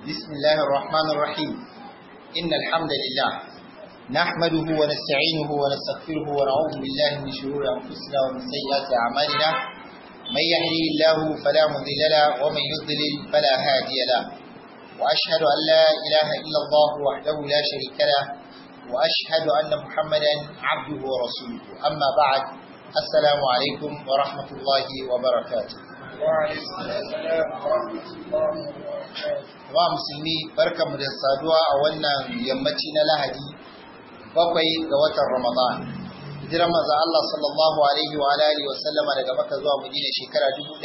بسم الله الرحمن الرحيم إن الحمد لله نحمده ونستعينه ونستغفره ونعوذ بالله من شرور أنفسنا ومن سيئات أعمالنا من يهدي الله فلا مضل له ومن يضلل فلا هادي له وأشهد أن لا إله إلا الله وحده لا شريك له وأشهد أن محمدا عبده ورسوله أما بعد السلام عليكم ورحمة الله وبركاته wa musulmi barkanmu da saduwa a wannan yammaci na lahadi bakwai ga watan ramadan hijiran manzo Allah sallallahu alaihi wa alihi wa sallama daga Makka zuwa Madina shekara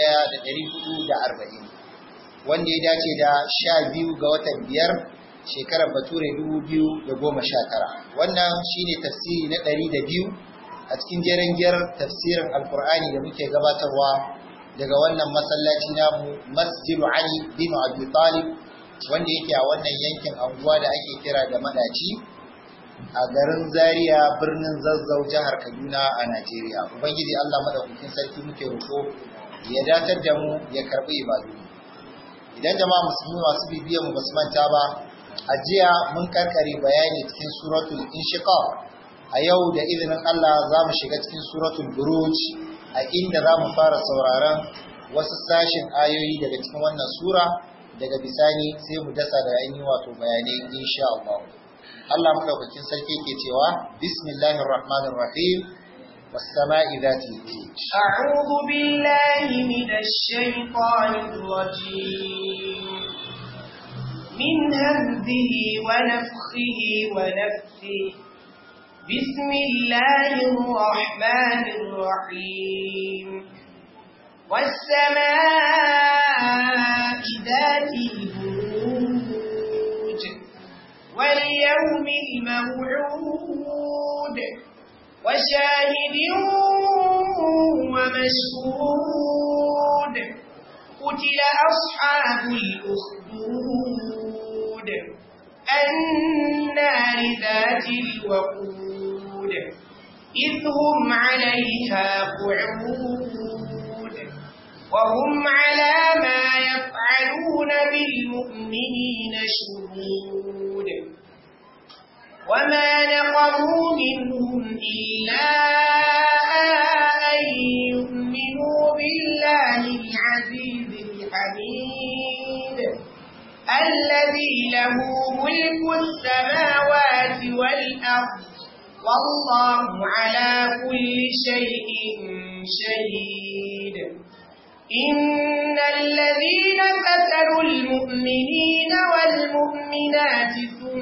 1440 wanda ya dace da 12 ga watan biyar shekarar bature 2019 wannan shine tafsiri na 102 a cikin jeren giyar tafsirin alkur'ani da muke gabatarwa daga wannan masallaci namu masjidu ali bin abi talib wanda yake a wannan yankin anguwa da ake kira da madaci a garin zaria birnin zazzau jihar kaduna a najeriya ubangiji allah madaukakin sarki muke roƙo ya datar da mu ya karɓi ibadu idan jama'a musulmi masu bibiyan mu basu manta ba a jiya mun karkare bayani cikin suratul inshiqaq a yau da izinin allah za mu shiga cikin suratul buruj a inda za mu fara sauraron wasu sashin ayoyi daga cikin wannan sura daga bisani sai mu dasa da ainihin wato bayanai insha Allah. Allah madaukakin sarki ke cewa bismillahir rahmanir rahim was sama'i zati أعوذ بالله من الشيطان الرجيم من همزه ونفخه ونفثه بسم الله الرحمن الرحيم والسماء ذات البروج واليوم الموعود وشاهد ومشهود قتل أصحاب الأخدود النار ذات الوقود إذ هم عليها قعود وهم على ما يفعلون بالمؤمنين شهود وما نقموا منهم إلا أن يؤمنوا بالله العزيز الحميد الذي له ملك السماوات والأرض والله على كل شيء شهيد إن الذين فتروا المؤمنين والمؤمنات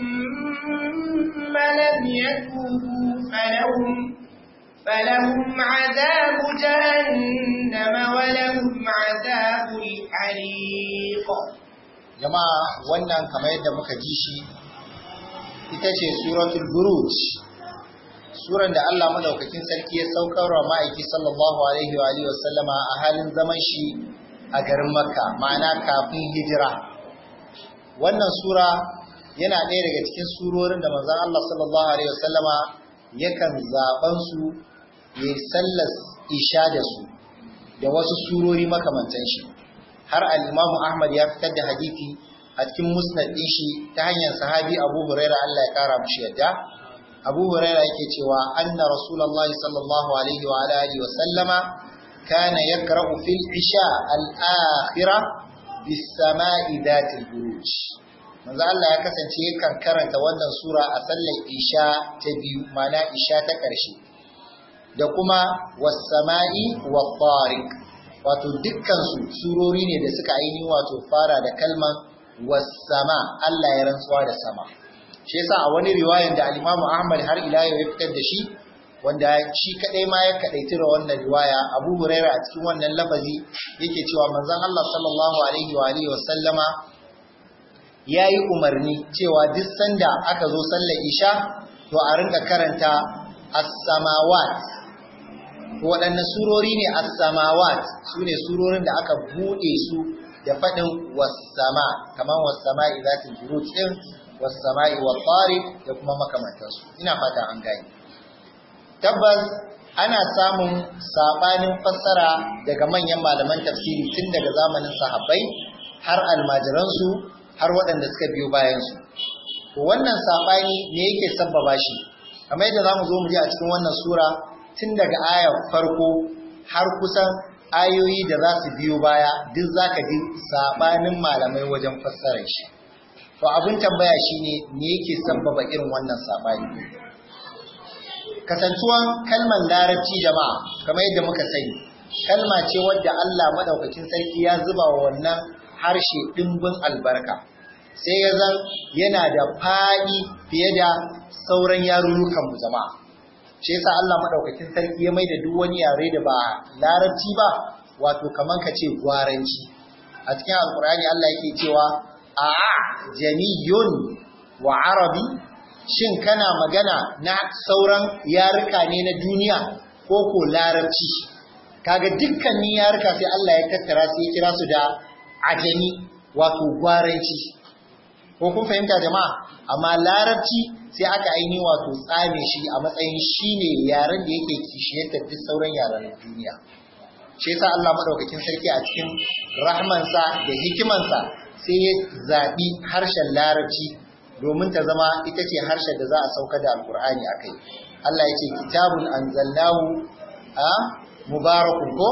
ثم لم يتوبوا فلهم فلهم عذاب جهنم ولهم عذاب الحريق jama'a wannan kamar yadda muka ji shi ita ce suratul buruj suran da Allah madaukakin sarki ya saukar wa ma'aiki sallallahu alaihi wa alihi wasallama a halin zaman shi a garin Makka ma'ana kafin hijira wannan sura yana ɗaya daga cikin surorin da manzon Allah sallallahu alaihi wasallama yakan zaban su ya sallas isha da su da wasu surori makamantan shi har al-Imam Ahmad ya fitar da hadisi a cikin musnad ɗin shi ta hanyar sahabi Abu Hurairah Allah ya kara mushi yadda Abu Huraira yake cewa anna Rasulullahi sallallahu alaihi wa alihi wa sallama kana yakra'u fil isha al-akhirah bis sama'i dhatil buruj. Manzo Allah ya kasance yakan karanta wannan sura a sallar isha ta biyu mana isha ta ƙarshe. Da kuma was sama'i wat tariq. Wato dukkan su surori ne da suka ainihin wato fara da kalman was sama Allah ya rantsuwa da sama. shi yasa a wani riwayan da al-Imam Ahmad har ila yau ya fitar da shi wanda shi kadai ma ya kadaici da wannan riwaya Abu Huraira a cikin wannan lafazi yake cewa manzon Allah sallallahu alaihi wa alihi wa sallama yayi umarni cewa duk sanda aka zo sallar Isha to a rinka karanta as-samawat waɗanne surori ne as-samawat sune surorin da aka bude su da faɗin was-sama kamar was-sama'i zatil buruj din wasama'i wa tariq da kuma makamantansu ina fata an gani tabbas ana samun sabanin fassara daga manyan malaman tafsiri tun daga zamanin sahabbai har almajiransu har waɗanda suka biyo bayansu to wannan saɓani ne yake sabbaba shi kamar yadda za mu zo mu ji a cikin wannan sura tun daga ayar farko har kusan ayoyi da za su biyo baya duk za ka ji saɓanin malamai wajen fassarar shi to abin tambaya shine me yake sabbaba irin wannan saɓani kasantuwan kalmar larabci jama'a kamar yadda muka sani kalma ce wadda Allah madaukakin sarki ya zuba wa wannan harshe dimbin albarka sai ya zan yana da faɗi fiye da sauran yarurrukan mu jama'a shi yasa Allah madaukakin sarki ya maida duk wani yare da ba larabci ba wato kaman ka ce gwaranci a cikin alkur'ani Allah yake cewa a jamiyun wa arabi shin kana magana na sauran yaruka ne na duniya ko ko larabci kaga dukkanin yaruka sai Allah ya tattara sai ya kira su da ajami wato gwaranci ko kun fahimta jama'a amma larabci sai aka aini wato tsame shi a matsayin shine yaren da yake kishiyantar duk sauran yaren duniya shi yasa Allah madaukakin sarki a cikin rahmansa da hikimansa sai ya zaɓi harshen larabci domin ta zama ita ce harshen da za a sauka da alkur'ani a kai Allah ya ce kitabun anzalnahu a mubarakun ko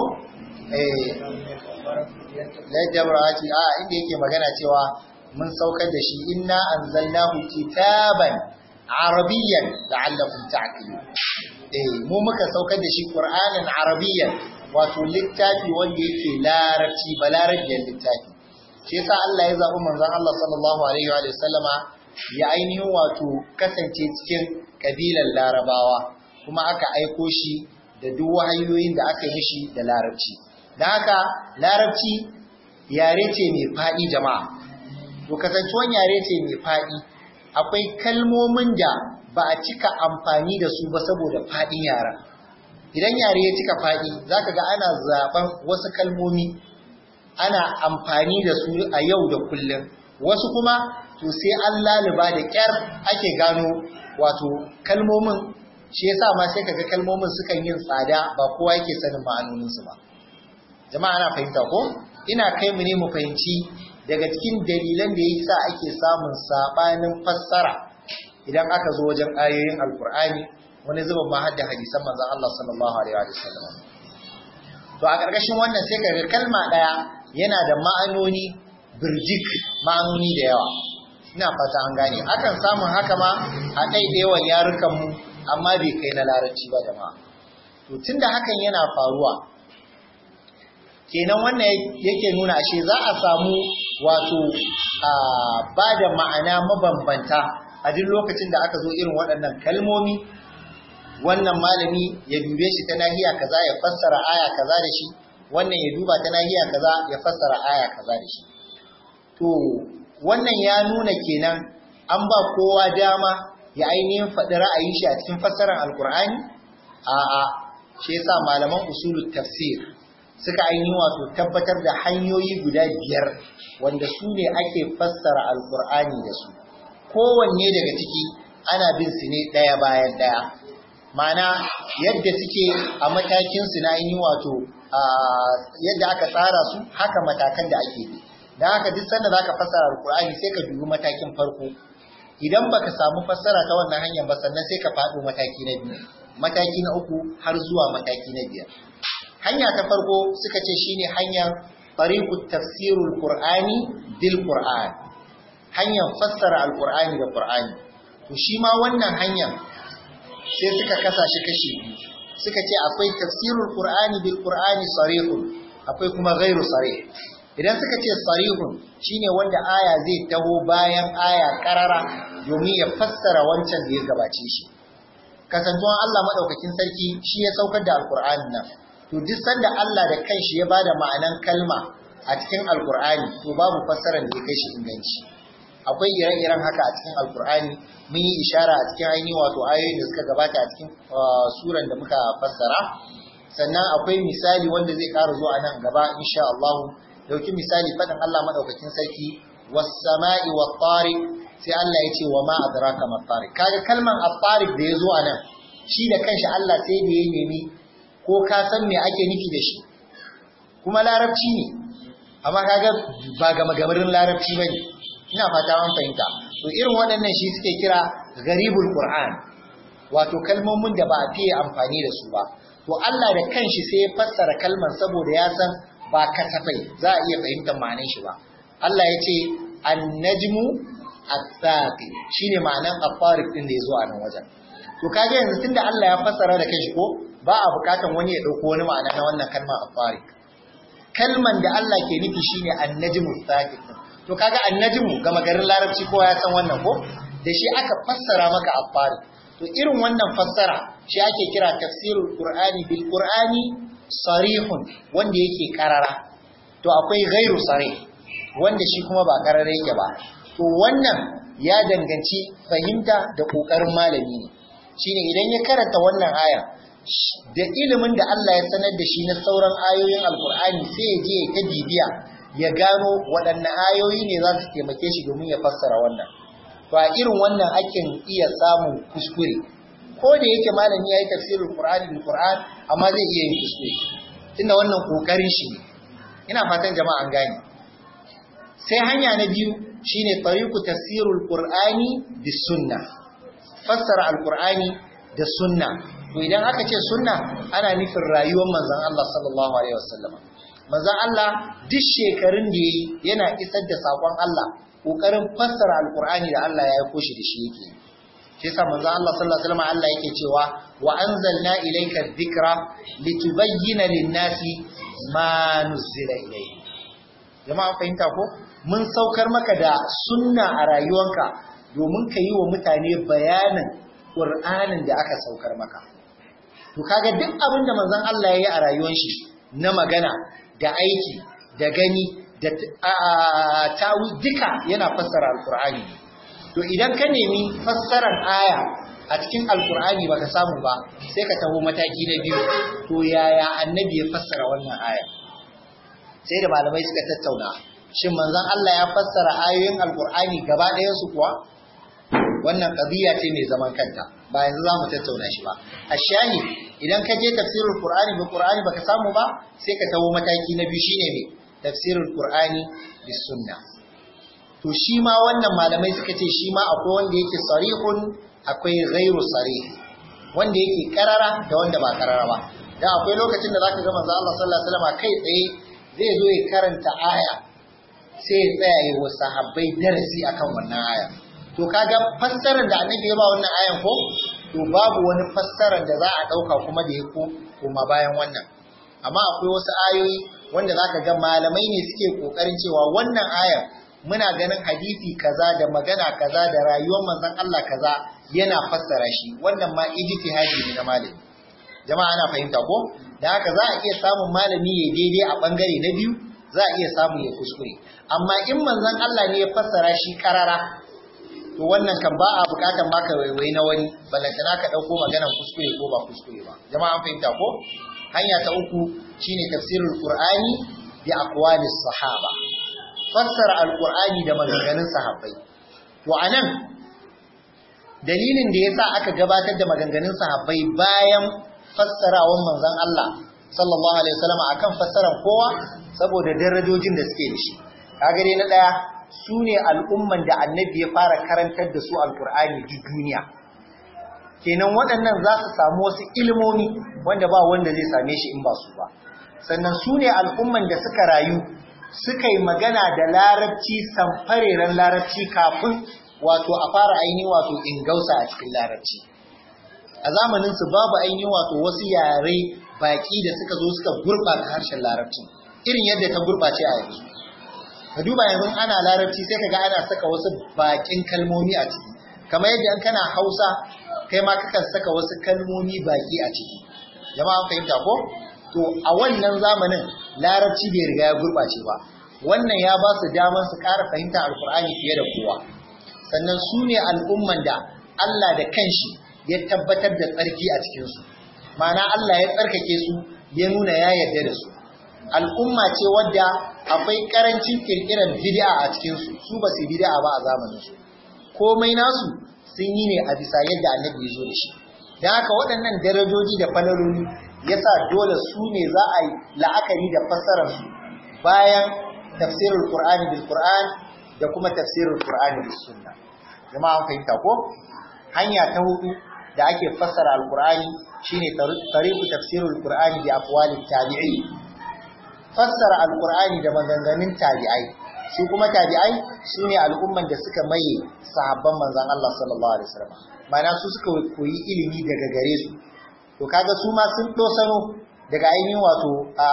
lajabrati a inda yake magana cewa mun saukar da shi inna anzalnahu kitaban arabiyyan la'allakum ta'qilun eh mu muka saukar da shi qur'anin arabiyyan wato littafi wanda yake larabci balarabiyar littafi shi yasa Allah ya zaɓi manzon Allah sallallahu alaihi wa sallama ya ainihin wato kasance cikin kabilar larabawa kuma aka aiko shi da duk wahayoyin da aka yi mishi da larabci da haka larabci yare ce mai faɗi jama'a to kasancewan yare ce mai faɗi akwai kalmomin da ba a cika amfani da su ba saboda faɗin yaren idan yare ya cika faɗi zaka ga ana zaben wasu kalmomi ana amfani da su a yau da kullum wasu kuma to sai an laluba da kyar ake gano wato kalmomin shi yasa ma sai kaga kalmomin sukan yin tsada ba kowa yake sanin ma'anonin su ba jama'a ana fahimta ko ina kai mu ne mu fahimci daga cikin dalilan da yasa ake samun sabanin fassara idan aka zo wajen ayoyin alkur'ani wani zuban ma hadda hadisan manzon Allah sallallahu alaihi wa sallam to a ƙarƙashin wannan sai kaga kalma ɗaya yana da ma'anoni birjik ma'anoni da yawa ina fata an gane akan samun haka ma a ɗaiɗaiwan yarukan mu amma bai kai na larabci ba jama'a to tunda hakan yana faruwa kenan wannan yake nuna ashe za a samu wato ba da ma'ana mabambanta a duk lokacin da aka zo irin waɗannan kalmomi wannan malami ya dube shi ta nahiya kaza ya fassara aya kaza da shi wannan ya duba ta nahiya kaza ya fassara aya kaza da shi to wannan ya nuna kenan an ba kowa dama ya ainihin faɗi ra'ayin shi a cikin fassarar alkur'ani a'a shi yasa malaman usulul tafsir suka ainihin wato tabbatar da hanyoyi guda biyar wanda su ne ake fassara alkur'ani da su kowanne daga ciki ana bin su ne ɗaya bayan ɗaya Ma'ana yadda suke a matakin su na yi wato yadda aka tsara su haka matakan da ake bi dan haka duk sanda zaka fassara alqur'ani sai ka dubi matakin farko idan baka samu fassara ta wannan hanyar ba sannan sai ka faɗo mataki na biyu mataki na uku har zuwa mataki na biyar hanya ta farko suka ce shine hanyar tariqut tafsirul qur'ani bil qur'an hanyar fassara alqur'ani da qur'ani to shi ma wannan hanyar sai suka kasa shi kashi biyu suka ce akwai tafsirul qur'ani bil qur'ani sarihun akwai kuma ghairu sarih idan suka ce sarihun shine wanda aya zai taho bayan aya karara domin ya fassara wancan da ya gabace shi kasantuwan Allah madaukakin sarki shi ya saukar da alqur'ani nan to duk sanda Allah da kanshi ya bada ma'anan kalma a cikin alqur'ani to babu fassarar da ya kai shi inganci akwai ire-iren haka a cikin alqur'ani mun yi ishara a cikin ainihin wato ayoyin da suka gabata a cikin suran da muka fassara sannan akwai misali wanda zai ƙara zuwa nan gaba insha Allah dauki misali faɗin Allah madaukakin sarki was-sama'i wat-tariq sai Allah ya ce wa ma adraka mat-tariq kaga kalman at-tariq da ya zo a nan shi da kanshi Allah sai da ya nemi ko ka san me ake nufi da shi kuma larabci ne amma kaga ba ga magamarin larabci bane ina fata an fahimta to irin waɗannan shi suke kira garibul qur'an wato kalmomin da ba a fiye amfani da su ba to Allah da kanshi sai ya fassara kalman saboda ya san ba kasafai za a iya fahimtar ma'anar shi ba Allah ya ce an-najmu at-thaqi shine ma'anar afariq din da yazo a nan wajen to kage yanzu tunda Allah ya fassara da kanshi ko ba a bukatan wani ya dauko wani ma'ana na wannan kalma afariq kalman da Allah ke nufi shine an-najmu at-thaqi to kaga an-najmu ga magarin larabci kowa ya san wannan ko da shi aka fassara maka afariq to irin wannan fassara shi ake kira tafsirul qur'ani bil qur'ani sarihun wanda yake karara to akwai ghairu sarih wanda shi kuma ba karara yake ba to wannan ya danganci fahimta da kokarin malami ne shine idan ya karanta wannan aya da ilimin da Allah ya sanar da shi na sauran ayoyin alkur'ani sai ya je ya ta bibiya ya gano waɗanne ayoyi ne za su taimake shi domin ya fassara wannan to a irin wannan akin iya samun kuskure ko da yake malami yayi tafsirul qur'ani bil qur'an amma zai iya yin kuskure tunda wannan kokarin shi ne ina fatan jama'a an gane sai hanya na biyu shine tariqu tafsirul qur'ani bis sunna fassara alqur'ani da sunna to idan aka ce sunna ana nufin rayuwar manzon Allah sallallahu alaihi wasallam manzon Allah duk shekarun da yayi yana isar da sakon Allah kokarin fassara alqur'ani da Allah ya aiko shi da shi yake shi yasa manzon Allah sallallahu alaihi wasallam Allah yake cewa wa anzalna ilayka dhikra litubayyana lin-nasi ma nuzila ilayhi jama'a fahimta ko mun saukar maka da sunna a rayuwanka domin ka yi wa mutane bayanin Qur'anin da aka saukar maka to kaga duk abin da manzon Allah ya yi a rayuwar shi na magana da aiki da gani da tawi duka yana fassara alkur'ani to idan ka nemi fassarar aya a cikin alkur'ani baka samu ba sai ka taho mataki na biyu to yaya annabi ya fassara wannan aya sai da malamai suka tattauna shin manzon Allah ya fassara ayoyin alkur'ani gaba ɗayan su kuwa wannan qadiya ce mai zaman kanta ba yanzu zamu tattauna shi ba ashahi idan ka je tafsirul qur'ani bi qur'ani baka samu ba sai ka taho mataki na biyu shine me tafsirul qur'ani bis sunna to shi ma wannan malamai suka ce shi ma akwai wanda yake sarihun akwai ghairu sarih wanda yake karara da wanda ba karara ba dan akwai lokacin da zaka ga manzo Allah sallallahu alaihi wasallam kai tsaye zai zo ya karanta aya sai ya tsaya yi wa sahabbai darasi akan wannan aya to kaga fassarar da annabi ya ba wannan ayan ko to babu wani fassarar da za a dauka kuma da ya ko kuma bayan wannan amma akwai wasu ayoyi wanda zaka ga malamai ne suke kokarin cewa wannan ayar muna ganin hadisi kaza da magana kaza da rayuwar manzon Allah kaza yana fassara shi wannan ma ijtihadi ne na malami jama'a ana fahimta ko da haka za a iya samun malami ya daidai a bangare na biyu za a iya samu ya kuskure amma in manzon Allah ne ya fassara shi karara to wannan kan ba a bukatan maka waiwai na wani balantana ka dauko maganar kuskure ko ba kuskure ba jama'a an fahimta ko hanya ta uku shine tafsirul qur'ani bi aqwalis sahaba fassara alqur'ani da maganganun sahabbai to anan dalilin da yasa aka gabatar da maganganun sahabbai bayan fassarawan manzon Allah sallallahu alaihi wasallam akan fassarar kowa saboda darajojin da suke da shi kaga dai na daya su ne al'umman da annabi ya fara karantar da su alkur'ani duk duniya kenan waɗannan za su samu wasu ilimomi wanda ba wanda zai same shi in ba su ba sannan su ne al'umman da suka rayu suka yi magana da larabci samfareren larabci kafin wato a fara ainihin wato ingausa a cikin larabci a zamaninsu babu ainihin wato wasu yare baƙi da suka zo suka gurɓata harshen larabcin irin yadda ta gurɓace a yanzu ka duba yanzu ana larabci sai kaga ana saka wasu bakin kalmomi a ciki kamar yadda an kana Hausa kai ma kakan saka wasu kalmomi baki a ciki jama'a fahimta ko to a wannan zamanin larabci bai riga ya gurbace ba wannan ya ba su daman su ƙara fahimta alkur'ani fiye da kowa sannan su ne al'umman da Allah da kanshi ya tabbatar da tsarki a cikinsu ma'ana Allah ya tsarkake su ya nuna ya yarda da su al'umma ce wadda akwai karancin kirkirar bid'a a cikin su su ba su bid'a ba a zamanin su komai nasu sun yi ne a bisa yadda annabi ya zo da shi dan haka waɗannan darajoji da falaloli yasa dole su ne za a yi la'akari da fassarar su bayan tafsirul qur'ani bil qur'an da kuma tafsirin Qur'ani da Sunna jama'a an fahimta ko hanya ta hudu da ake fassara alqur'ani shine tariqu tafsirul qur'ani bi aqwalit tabi'i fassara alqur'ani da maganganun tabi'ai su kuma tabi'ai sune al'umman da suka maye sahabban manzon Allah sallallahu alaihi wasallam ma'ana su suka koyi ilimi daga gare su to kaga su ma sun dosano daga ainihin wato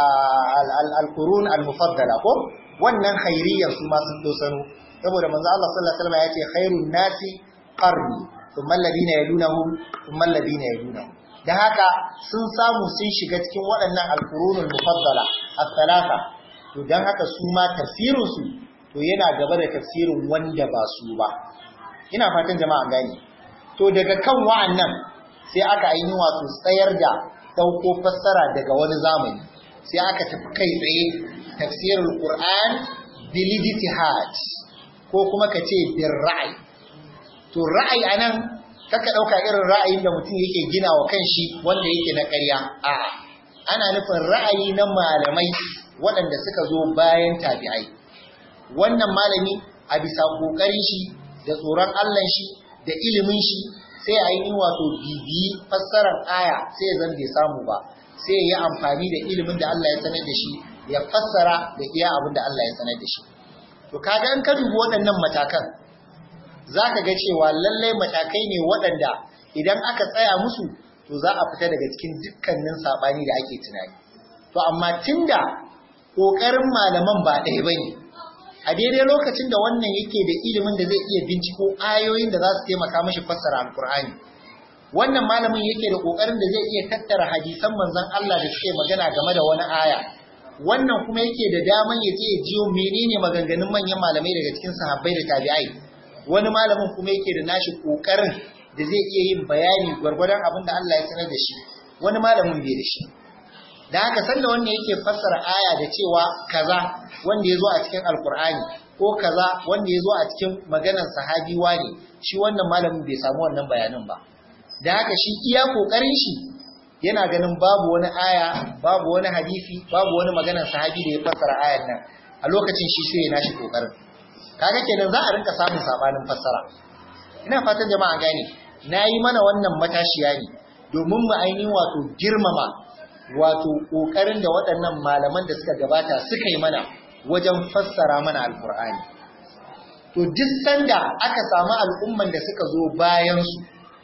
al-qurun al-mufaddala ko wannan khairiyyar su ma sun dosano saboda manzo Allah sallallahu alaihi wasallam ya ce khairun nasi qarni thumma alladhina yalunahum thumma alladhina yalunahum dan haka sun samu sun shiga cikin waɗannan al-qurunul mufaddala as-salasa to dan haka su ma tafsirin su to yana gaba da tafsirin wanda ba su ba ina fatan jama'a gani to daga kan wa'annan sai aka ainihin wato tsayar da dauko fassara daga wani zamani sai aka tafi kai tsaye tafsirul qur'an bil ijtihad ko kuma ka ce bin ra'ayi to ra'ayi anan kaka dauka irin ra'ayin da mutum yake gina wa kanshi wanda yake na ƙarya a'a ana nufin ra'ayi na malamai waɗanda suka zo bayan tabi'ai wannan malami a bisa kokarin shi da tsoron Allah shi da ilimin shi sai a yi wato bibiyi fassarar aya sai zan bai samu ba sai ya yi amfani da ilimin da Allah ya sanar da shi ya fassara da iya abin da Allah ya sanar da shi To kaga in ka dubi waɗannan matakan za ka ga cewa lallai matakai ne waɗanda idan aka tsaya musu to za a fita daga cikin dukkanin saɓani da ake tunani. To amma tunda ƙoƙarin malaman ba ɗaya ba ne, a daidai lokacin da wannan yake da ilimin da zai iya binciko ayoyin da za su taimaka mashi fassara alkur'ani wannan malamin yake da ƙoƙarin da zai iya tattara hadisan manzon Allah da suke magana game da wani aya wannan kuma yake da daman ya je jiyo menene maganganun manyan malamai daga cikin sahabbai da tabi'ai wani malamin kuma yake da nashi kokarin da zai iya yin bayani gwargwadon abin da Allah ya sanar da shi wani malamin bai da shi da haka sanda wannan yake fassara aya da cewa kaza wanda ya zo a cikin alkur'ani ko kaza wanda ya zo a cikin maganar sahabi ne shi wannan malamin bai samu wannan bayanin ba da haka shi iya kokarin shi yana ganin babu wani aya babu wani hadisi babu wani maganar sahabi da ya fassara ayan nan a lokacin shi sai ya nashi kokarin kaga kenan za a rinka samun sabanin fassara ina fatan jama'a gane nayi mana wannan matashiya ne domin mu ainihin wato girmama wato kokarin da waɗannan malaman da suka gabata suka yi mana wajen fassara mana alkur'ani to duk sanda aka samu al'umman da suka zo bayan su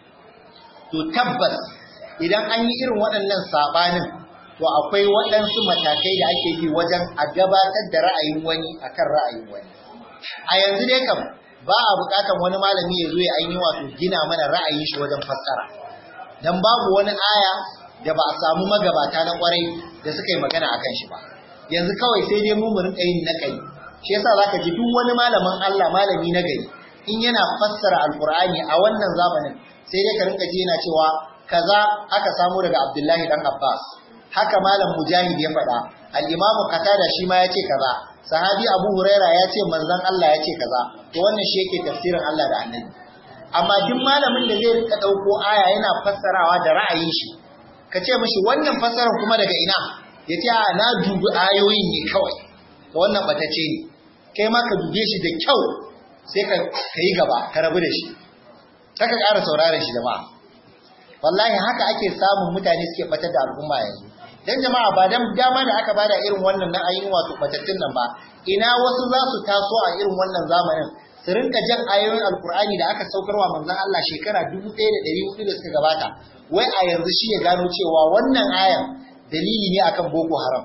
to tabbas idan an yi irin waɗannan saɓanin to akwai waɗansu matakai da ake bi wajen a gabatar da ra'ayin wani akan ra'ayin wani a yanzu dai kam ba a buƙatar wani malami ya zo ya ainihin wato gina mana ra'ayin shi wajen fassara dan babu wani aya da ba a samu magabata na kwarai da suka yi magana akan shi ba yanzu kawai sai dai mu mu rinka yin nakali shi yasa zaka ji duk wani malamin Allah malami na gari in yana fassara alqur'ani a wannan zamanin sai dai ka rinka ji yana cewa kaza aka samu daga Abdullahi dan Abbas haka malam Mujahid ya faɗa al-Imam Qatada shi ma yace kaza sahabi Abu Huraira ya ce manzon Allah ya ce kaza to wannan shi yake tafsirin Allah da Annabi amma duk malamin da zai rinka dauko aya yana fassarawa da ra'ayin shi ka ce mishi wannan fassarar kuma daga ina yace a na dubi ayoyin ne kawai to wannan batace ne kai ma ka dube shi da kyau sai ka yi gaba ka rabu da shi kaka ƙara sauraron shi jama'a wallahi haka ake samun mutane suke batar da al'umma yanzu dan jama'a ba dan dama da aka bada irin wannan na ayin wato batattun nan ba ina wasu za su taso a irin wannan zamanin su rinka jan ayoyin alkur'ani da aka saukarwa manzon Allah shekara 1400 da suka gabata wai a yanzu shi ya gano cewa wannan ayan dalili ne akan boko haram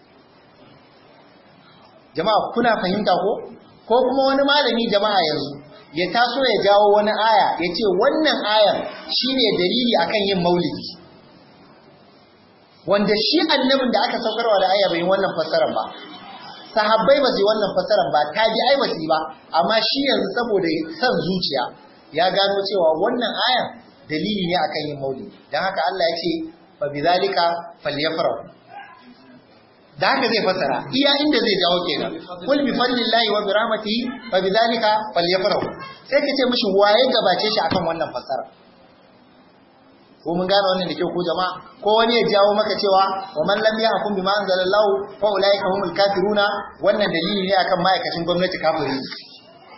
jama'a kuna fahimta ko ko kuma wani malami jama'a yanzu ya taso ya jawo wani aya ya ce wannan ayan shine dalili akan yin maulidi wanda shi annabin da aka saukarwa da aya bai wannan fassarar ba sahabbai ba su yi wannan fassarar ba tabi'ai ba su yi ba amma shi yanzu saboda san zuciya ya gano cewa wannan ayan dalili ne akan yin maulidi dan haka Allah ya ce fa bizalika falyafrahu da haka zai fasara iya inda zai jawo kenan kul bi fadlillahi wa bi rahmatihi fa bidhalika falyafrahu sai ka ce mishi waye gabace shi akan wannan fasara ko mun gane wannan da kyau ko jama'a ko wani ya jawo maka cewa wa man lam yahkum bima anzalallahu fa ulaika humul kafiruna wannan dalili ne akan ma'aikacin gwamnati kafiri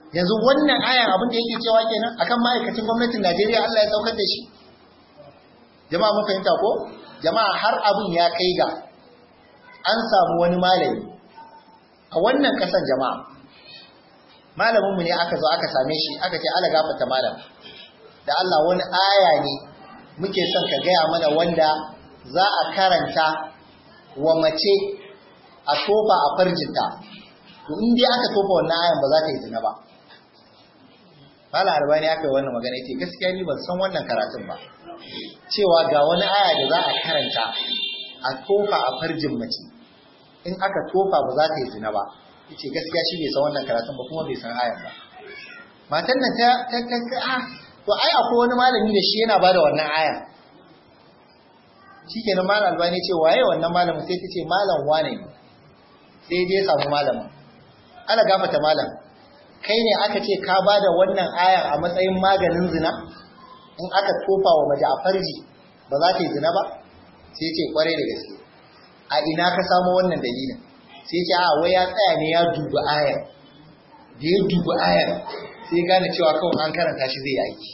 yanzu wannan ayan abin da yake cewa kenan akan ma'aikacin gwamnatin Najeriya Allah ya saukar da shi jama'a mun fahimta ko jama'a har abin ya kai ga an samu wani malami a wannan kasan jama'a malamin mu ne aka zo aka same shi aka ce ala gafarta malam da Allah wani aya ne muke son ka gaya mana wanda za a karanta wa mace a tofa a farjinta to in dai aka tofa wannan ayan ba za ta yi zina ba Mala Albani aka yi wannan magana yake gaskiya ni ban san wannan karatun ba cewa ga wani aya da za a karanta a tofa a farjin mace in aka tofa ba za ta yi zina ba yace gaskiya shi bai san wannan karatun ba kuma bai san ayan ba matan nan ta ta ta ah to ai akwai wani malami da shi yana bada wannan aya shikenan malam albani ce waye wannan malamin sai ta ce malam wane ne sai dai samu malamin ana gafata malam kai ne aka ce ka bada wannan aya a matsayin maganin zina in aka tofa wa mace a farji ba za ta yi zina ba sai ce kwarai da gaske a ina ka samu wannan dalilin sai ce a wai ya tsaya ne ya dubi ayar da ya dubi ayar sai gane cewa kawai an karanta shi zai yi aiki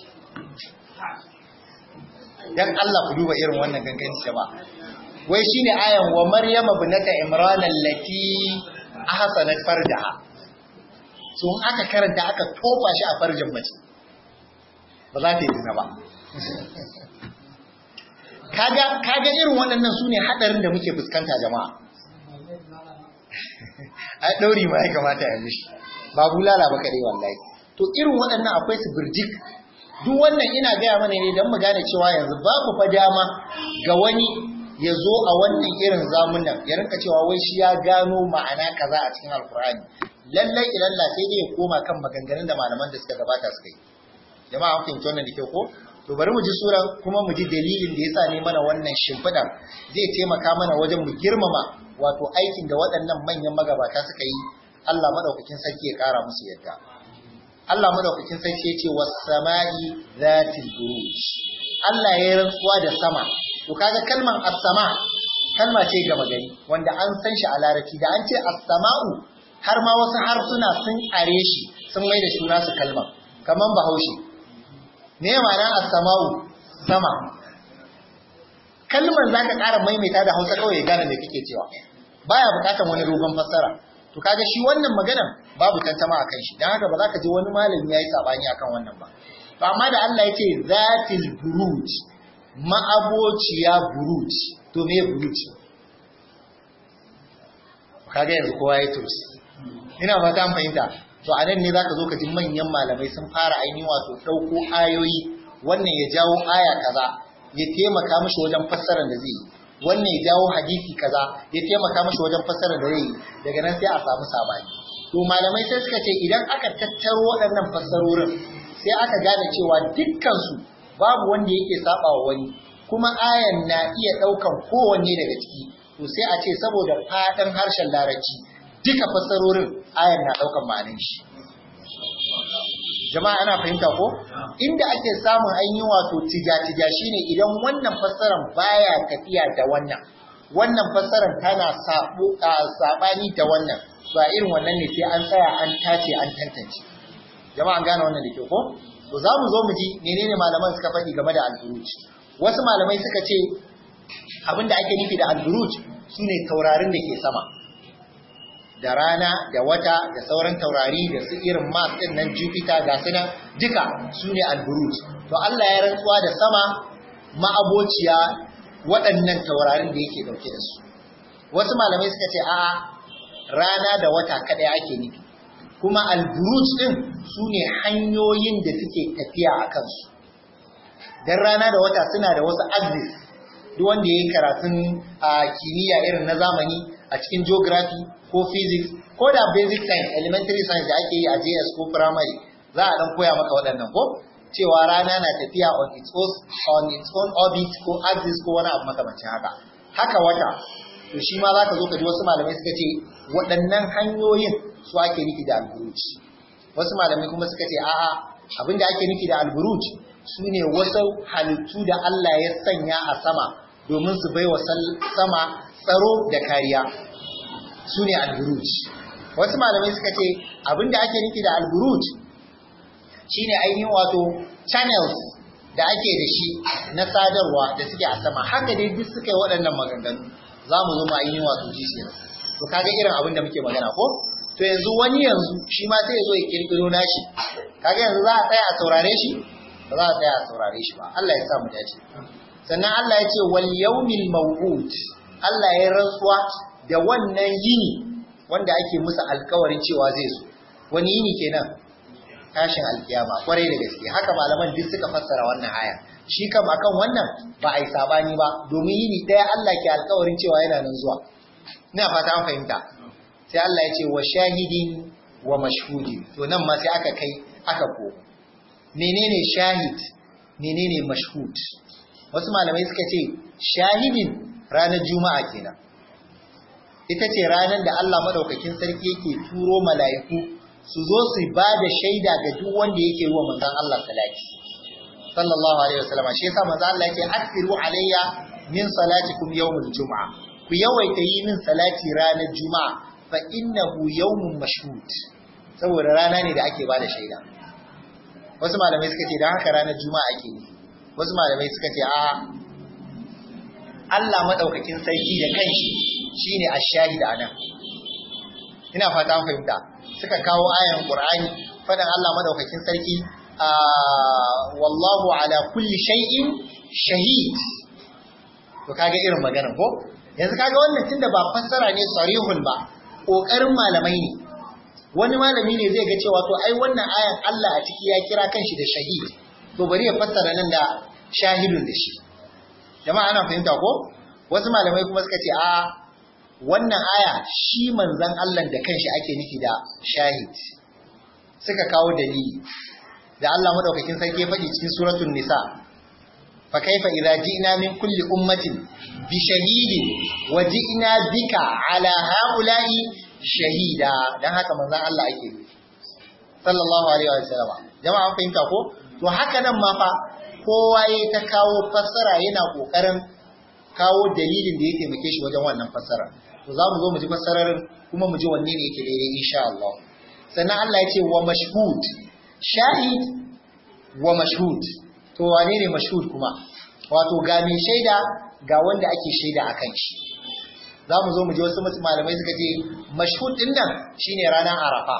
dan Allah ku duba irin wannan ganganci ba wai shine ayan wa maryama binata imran allati ahsanat farjaha so in aka karanta aka tofa shi a farjin mace ba za ta yi zina ba kaga kaga irin waɗannan sune hadarin da muke fuskanta jama'a a ɗauri ma ya kamata ya mishi ba bulala ba kaɗai wallahi to irin waɗannan akwai su birjik duk wannan ina gaya mana ne don mu gane cewa yanzu babu fa dama ga wani ya zo a wannan irin zamunan ya rinka cewa wai shi ya gano ma'ana kaza a cikin alkur'ani lallai ilalla sai dai ya koma kan maganganun da malaman da suka gabata suka yi jama'a an fahimci wannan da ke ko to bari mu ji sura kuma mu ji dalilin da yasa ne mana wannan shimfiɗa zai taimaka mana wajen mu girmama wato aikin da waɗannan manyan magabata suka yi Allah madaukakin sarki ya ƙara musu yadda Allah madaukakin sarki ya ce was sama'i zatil buruj Allah ya yi rantsuwa da sama to kaga kalman as-sama kalma ce gama gari wanda an san shi a larabci da an ce as-sama'u har ma wasu harsuna sun are shi sun mai da suna su kalman kaman bahaushe me ma'anar as-sama'u sama kalmar zaka ƙara maimaita da Hausa kawai ya gane me kake cewa baya buƙatar wani dogon fassara to kaga shi wannan maganan babu tantama akan shi dan haka ba za ka ji wani malami yayi sabani akan wannan ba to amma da Allah yace zatil buruj ma'abociya buruj to me buruj kaga yanzu kowa ya tursi ina fata an fahimta to a nan ne zaka zo ka ji manyan malamai sun fara ainihin wato dauko ayoyi wannan ya jawo aya kaza ya taimaka mishi wajen fassarar da zai yi wannan ya jawo hadisi kaza ya taimaka mishi wajen fassarar da zai yi daga nan sai a samu sabani to malamai sai suka ce idan aka tattaro waɗannan fassarorin sai aka gane cewa dukkan su babu wanda yake saba wa wani kuma ayan na iya ɗaukan kowanne daga ciki to sai a ce saboda faɗin harshen larabci duka fassarorin ayan na ɗaukan ma'anin shi jama'a ana fahimta ko inda ake samun ainihin wato tija-tija shine idan wannan fassaran baya tafiya da wannan wannan fassaran tana sabani da wannan to a irin wannan ne sai an tsaya an tace an tantance jama'a gane wannan da ke ko to za mu zo mu ji menene malaman suka faɗi game da al-buruj wasu malamai suka ce abinda ake nufi da al-buruj sune taurarin da ke sama da rana da wata da sauran taurari da su irin Mars din nan Jupiter ga su nan duka su ne al-buruj to Allah ya rantsuwa da sama ma'abociya waɗannan taurarin da yake dauke da su wasu malamai suka ce a'a rana da wata kadai ake nufi kuma al-buruj din su ne hanyoyin da suke tafiya a kansu dan rana da wata suna da wasu axis duk wanda yayi karatun kimiyya irin na zamani a cikin geography ko physics ko da basic science elementary science da ake yi a JS ko primary za a dan koya maka waɗannan ko cewa rana na tafiya on its own on its own orbit ko axis ko wani abu makamancin haka haka wata to shi ma zaka zo ka ji wasu malamai suka ce waɗannan hanyoyin su ake nufi da alburuj wasu malamai kuma suka ce a'a abinda ake nufi da alburuj su ne wasu halittu da Allah ya sanya a sama domin su baiwa sama tsaro da kariya su ne alburuj wasu malamai suka ce abinda ake nufi da alburuj shine ainihin wato channels da ake da shi na sadarwa da suke a sama haka dai duk suka yi waɗannan maganganu za mu zo mu ainihin wato ji su to kaga irin abin da muke magana ko to yanzu wani yanzu shi ma sai ya zo ya kirkiro nashi kaga yanzu za a tsaya a saurare shi ba za a tsaya a saurare shi ba Allah ya sa mu dace sannan Allah ya ce wal yawmil maw'ud Allah ya rantsuwa da wannan yini wanda ake musu alkawarin cewa zai zo wani yini kenan tashin alkiyama kwarai da gaske haka malaman duk suka fassara wannan aya shi kam akan wannan ba a yi sabani ba domin yini daya Allah ke alkawarin cewa yana nan zuwa ina fata an fahimta sai Allah ya ce wa shahidin wa mashhudin to nan ma sai aka kai aka ko menene shahid menene mashhud wasu malamai suka ce shahidin ranar juma'a kenan ita ce ranar da Allah madaukakin sarki yake turo mala'iku su zo su ba da shaida ga duk wanda yake ruwa manzon Allah salati sallallahu alaihi wasallam shi yasa manzon Allah yake asiru alayya min salatikum yawmul juma'a ku yawaita yi min salati ranar juma'a fa innahu yawmun mashhud saboda rana ne da ake ba da shaida wasu malamai suka ce dan haka ranar juma'a ake yi wasu malamai suka ce a Allah madaukakin sarki da kanshi shine ash-shahid anan ina fata an fahimta suka kawo ayan Qur'ani fadan Allah madaukakin sarki wallahu ala kulli shay'in shahid to kaga irin maganar ko yanzu kaga wannan tunda ba fassara ne sarihun ba kokarin malamai ne wani malami ne zai ga cewa to ai wannan ayan Allah a ciki ya kira kanshi da shahid to bari ya fassara nan da shahidun da shi jama'a ana fahimta ko wasu malamai kuma suka ce a wannan aya shi manzan Allah da kanshi ake nufi da shahid suka kawo dalili da Allah madaukakin sarki ya faɗi cikin suratul nisa fa kaifa idza ji'na min kulli ummatin bi shahidin wa ji'na bika ala haula'i shahida dan haka manzan Allah ake nufi sallallahu alaihi wa sallam jama'a an fahimta ko to haka nan ma fa kowa ya ta kawo fassara yana kokarin kawo dalilin da ya taimake shi wajen wannan fassara to za mu zo mu ji fassararin kuma mu ji wanne ne yake daidai insha Allah sannan Allah ya ce wa mashhud shahid wa mashhud to wane ne mashhud kuma wato ga mai shaida ga wanda ake shaida a kan shi za mu zo mu ji wasu malamai suka ce mashhud din nan shine ranar arafa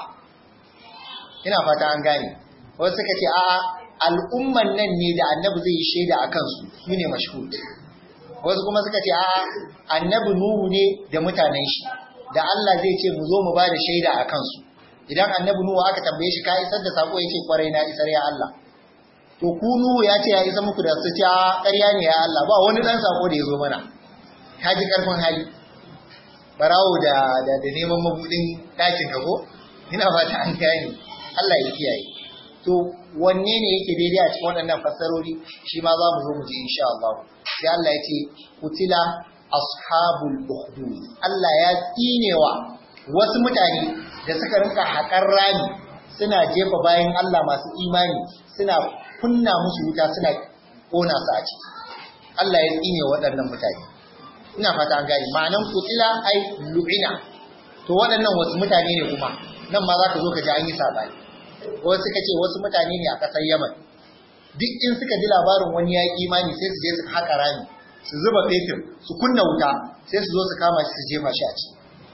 ina fata an gane wasu suka ce a'a al'umman nan ne da annabi zai yi shaida a kansu su ne mashhud wasu kuma suka ce a'a annabi nuhu ne da mutanen shi da Allah zai ce mu zo mu ba da shaida a kansu idan annabi nuhu aka tambaye shi ka isar da sako ya ce kwarai na isar ya Allah to ku nuhu ya ce ya isa muku da su ce a ƙarya ne ya Allah ba wani dan sako da ya zo mana ka ji karfin hali barawo da da, da neman mabudin ɗakin ka ko ina fata an gane Allah ya kiyaye to wanne ne yake daidai a cikin waɗannan fassarori shi ma za mu zo mu ji insha Allah sai Allah ya ce kutila ashabul ukhdud Allah ya tsinewa wasu mutane da suka rinka haƙar rami suna jefa bayan Allah masu imani suna kunna musu wuta suna kona su a ciki Allah ya tsine waɗannan mutane ina fata an gane ma'anan kutila ai lu'ina to waɗannan wasu mutane ne kuma nan ma za ka zo ka ji an yi sabani wasu suka ce wasu mutane ne a ƙasar Yaman duk in suka ji labarin wani ya yi imani sai su je su haƙa rami su zuba fetur su kunna wuta sai su zo su kama shi su jefa shi a ciki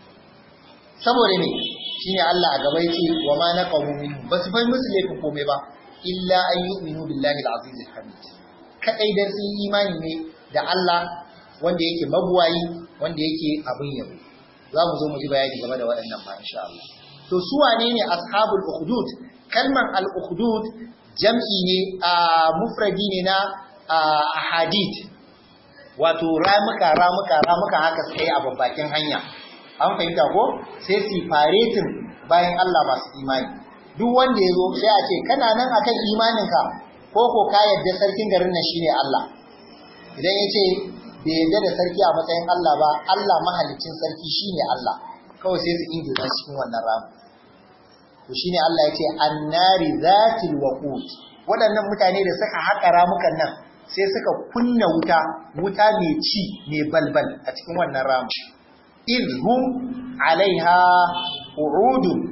saboda ne shine Allah a gaba yace wa ma naqamu minhu basu bai musu laifin komai ba illa an yu'minu billahi al-aziz al-hamid kadai dan sun yi imani ne da Allah wanda yake mabuwayi wanda yake abin yabo za mu zo mu ji bayani game da waɗannan ba insha Allah to su wane ne ashabul ukhdud kalman al-ukhdud jam'i ne a mufradi ne na ahadith wato ramuka ramuka ramuka haka suka yi a babbakin hanya an fahimta ko sai su faretin bayan Allah masu imani duk wanda ya zo sai a ce kana nan akan imaninka ko ko ka yadda sarkin garin nan shine Allah idan ya ce bai yadda da sarki a matsayin Allah ba Allah mahalicin sarki shine Allah kawai sai su ingiza cikin wannan ramu to shine Allah ya ce annari zatil waqut waɗannan mutane da suka haƙa ramukan nan sai suka kunna wuta wuta mai ci mai balbal a cikin wannan ramu idhum alaiha qu'udun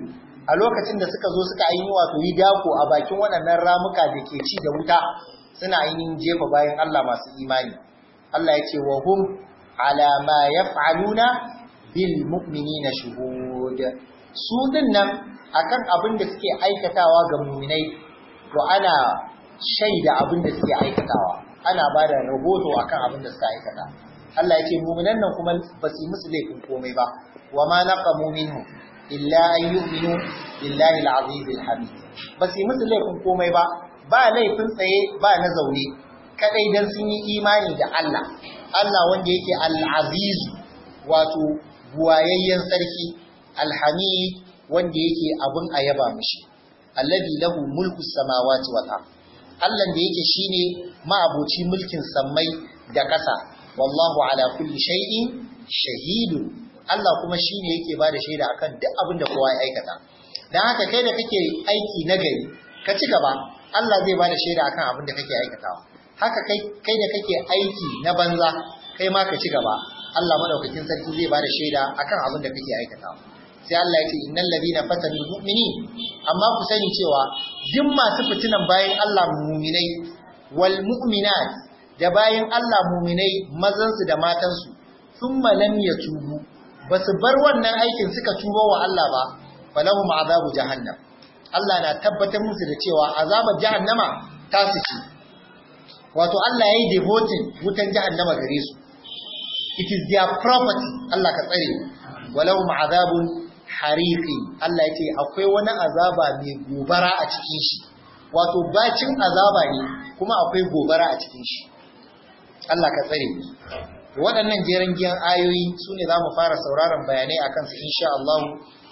a lokacin da suka zo suka ainihin wato yi dako a bakin waɗannan ramuka da ke ci da wuta suna ainihin jefa bayan Allah masu imani Allah ya ce wa hum ala ma yaf'aluna bil mu'minina shuhud su dinnan akan abin da suke aikatawa ga mu'minai to ana shaida abin da suke aikatawa ana ba da rahoto akan abin da suka aikata Allah ya ce mu'minan nan kuma ba su yi musu laifin komai ba wa ma naqamu minhu illa an yu'minu billahi al-aziz al-hamid ba su yi musu laifin komai ba ba laifin tsaye ba na zaune kadai dan sun yi imani da Allah Allah wanda yake al-aziz wato buwayayyen sarki al-hamid wanda yake abun ayaba mishi alladhi lahu mulku samawati wal ard Allah da yake shine ma'aboci mulkin sammai da ƙasa wallahu ala kulli shay'in shahidun Allah kuma shine yake bada shaida akan duk abin da kowa ya aikata dan haka kai da kake aiki na gari ka ci gaba Allah zai bada shaida akan abin da kake aikatawa haka kai kai da kake aiki na banza kai ma ka ci gaba Allah madaukakin sarki zai bada shaida akan abin da kake aikatawa sai Allah ya ce innal ladina fatanu mu'minin amma ku sani cewa duk masu fitinan bayan Allah mu'minai wal mu'minat da bayan Allah mu'minai mazan su da matan su thumma lam yatubu basu bar wannan aikin suka tuba wa Allah ba falahum azabu jahannam Allah na tabbatar musu da cewa azabar jahannama ta su ci wato Allah yayi devoting wutan jahannama gare su it is their property Allah ka tsare walahum azabun hariqi Allah ya ce akwai wani azaba mai gobara a cikin shi wato bacin azaba ne kuma akwai gobara a cikin shi Allah ka tsare mu waɗannan jeran giyan ayoyi su ne za mu fara sauraron bayanai a kansu insha Allah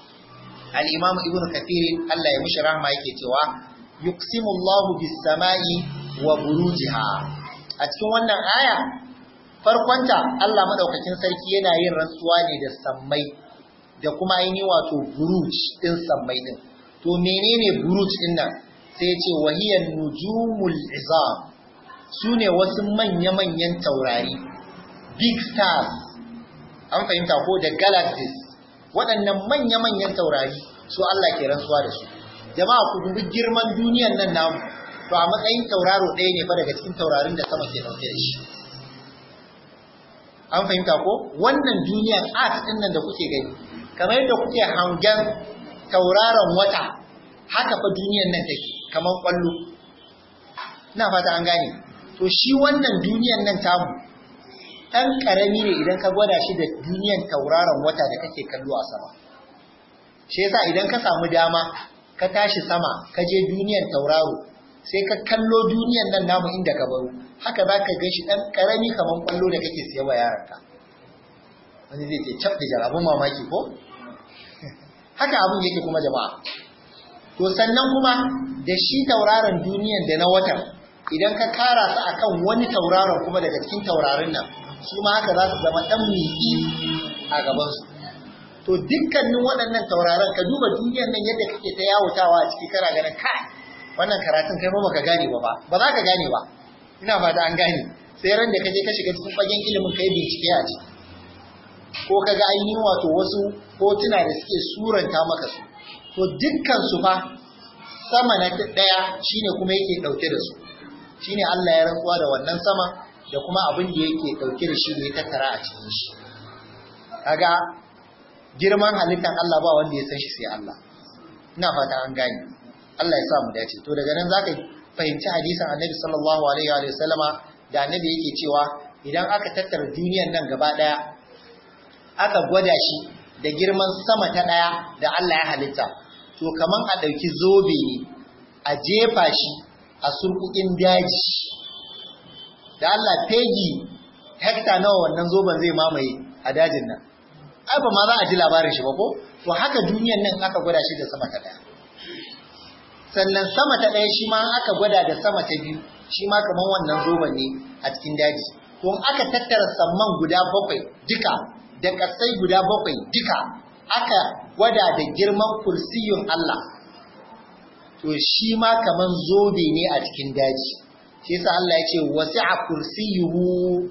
al-Imam Ibn Kathir Allah ya mishi rahma yake cewa yuqsimu Allahu bis-sama'i wa burujiha a cikin wannan aya farkonta Allah madaukakin sarki yana yin rantsuwa ne da sammai da kuma ainihin wato buruj din sammai din to menene buruj din nan sai ce wahiyan nujumul izam sune wasu manya-manyan taurari big stars an fahimta ko da galaxies waɗannan manya-manyan taurari su Allah ke rantsuwa da su jama'a ku dubi girman duniyan nan namu to a matsayin tauraro ɗaya ne fa daga cikin taurarin da sama ke ɗauke da shi an fahimta ko wannan duniyan art ɗin nan da kuke gani kamar yadda kuke hangen tauraron wata haka fa duniyan nan take kamar kwallo ina fata an gane to shi wannan duniyan nan tamu ɗan ƙarami ne idan ka gwada shi da duniyan tauraron wata da kake kallo a sama shi yasa idan ka samu dama ka tashi sama ka je duniyan tauraro sai ka kallo duniyan nan namu inda ka baro haka za ka gan shi ɗan ƙarami kamar kwallo da kake siya wa yaranka wani zai ce cap da jarabun mamaki ko haka abin yake kuma jama'a to sannan kuma da shi tauraron duniyan da na watan idan ka kara su akan wani tauraron kuma daga cikin taurarin nan su ma haka za su zama dan miki a gaban su to dukkanin waɗannan tauraron ka duba duniyan nan yadda kake ta yawutawa a ciki kana ganin kai wannan karatun kai ma baka gane ba ba za ka gane ba ina fata an gane sai ran da kaje ka shiga cikin fagen ilimin kai bincike a ciki ko kaga ainihin wato wasu hotuna da suke suranta maka su to dukkan su fa sama na daya shine kuma yake dauke da su shine Allah ya rantsuwa da wannan sama da kuma abin da yake dauke da shi ne tattara a cikin shi kaga girman halittar Allah ba wanda ya san shi sai Allah ina fata an gane Allah ya sa mu dace to daga nan zaka fahimci hadisin Annabi sallallahu alaihi wa sallama da Annabi yake cewa idan aka tattara duniyar nan gaba daya aka gwada shi da girman sama ta ɗaya da Allah ya halitta, to kaman a ɗauki zobe ne a jefa shi a surkukin daji. Da Allah fegi hekta nawa wannan zoben zai mamaye a dajin nan. Ai ba ma za a ji labarin shi ba ko? To haka duniyan nan aka gwada shi da sama ta ɗaya. Sannan sama ta ɗaya shi ma aka gwada da sama ta biyu, shi ma kaman wannan zoben ne a cikin daji. To aka tattara samman guda bakwai duka da ƙasai guda bakwai duka aka gwada da girman kursiyun Allah to shi ma kaman zobe ne a cikin daji shi yasa Allah ya ce wasi'a kursiyuhu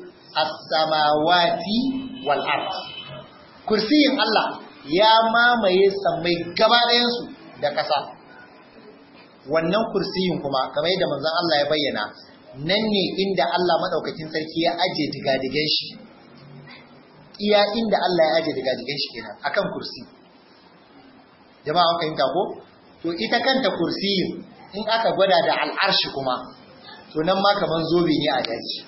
as-samawati wal ard kursiyin Allah ya mamaye sammai gaba ɗayan su da ƙasa wannan kursiyin kuma kamar yadda manzon Allah ya bayyana nan ne inda Allah madaukakin sarki ya aje digadigan shi iya inda Allah ya aje digadigan shi kenan akan kursi jama'a an fahimta ko to ita kanta kursiyin in aka gwada da al'arshi kuma to nan ma kaman zobe ne a daji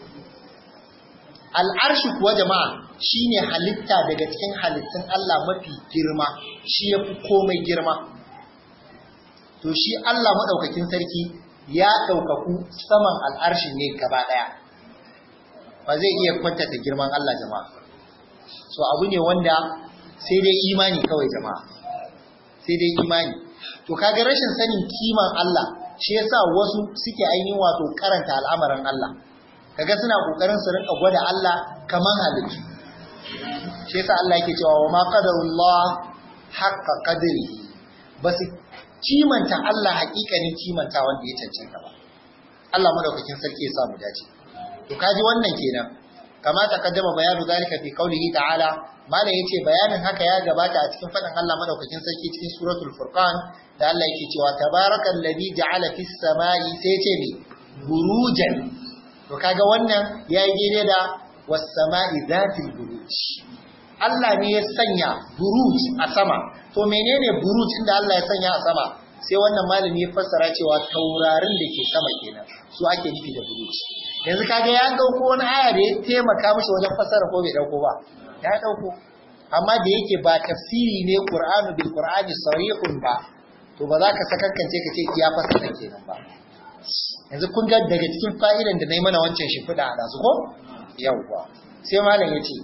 al'arshi kuwa jama'a shine halitta daga cikin halittun Allah mafi girma shi yafi komai girma to shi Allah madaukakin sarki ya daukaku saman al'arshin ne gaba daya ba zai iya kwantata girman Allah jama'a so abu ne wanda sai dai imani kawai jama'a sai dai imani to kaga rashin sanin kiman Allah shi yasa wasu suke ainihin wato karanta al'amarin Allah kaga suna kokarin su rinka gwada Allah kaman halittu shi yasa Allah yake cewa wa ma qadarullah haqqa qadri basu kimanta Allah hakikanin kimanta wanda ya cancanta ba Allah madaukakin sarki ya sa mu dace to kaji wannan kenan kama takaddama bayanu zalika fi qaulihi ta'ala mala yace bayanin haka ya gabata a cikin fadin Allah madaukakin sarki cikin suratul furqan da Allah yake cewa tabarakal ladhi ja'ala fis samai sai yace me burujan to kaga wannan yayi daidai da was samai zatil buruj Allah ne ya sanya buruj a sama to menene buruj inda Allah ya sanya a sama sai wannan malami ya fassara cewa taurarin da ke sama kenan su ake nufi da buruj yanzu kaga ya dauko wani aya da ya taimaka mishi wajen fassara ko bai dauko ba ya dauko amma da yake ba tafsiri ne Qur'anu bil Qur'ani sarihun ba to ba za ka sakankance ka ce iya fassara kenan ba yanzu kun ga daga cikin fa'idan da nayi mana wancan shimfiɗa a su ko yawwa sai malam yace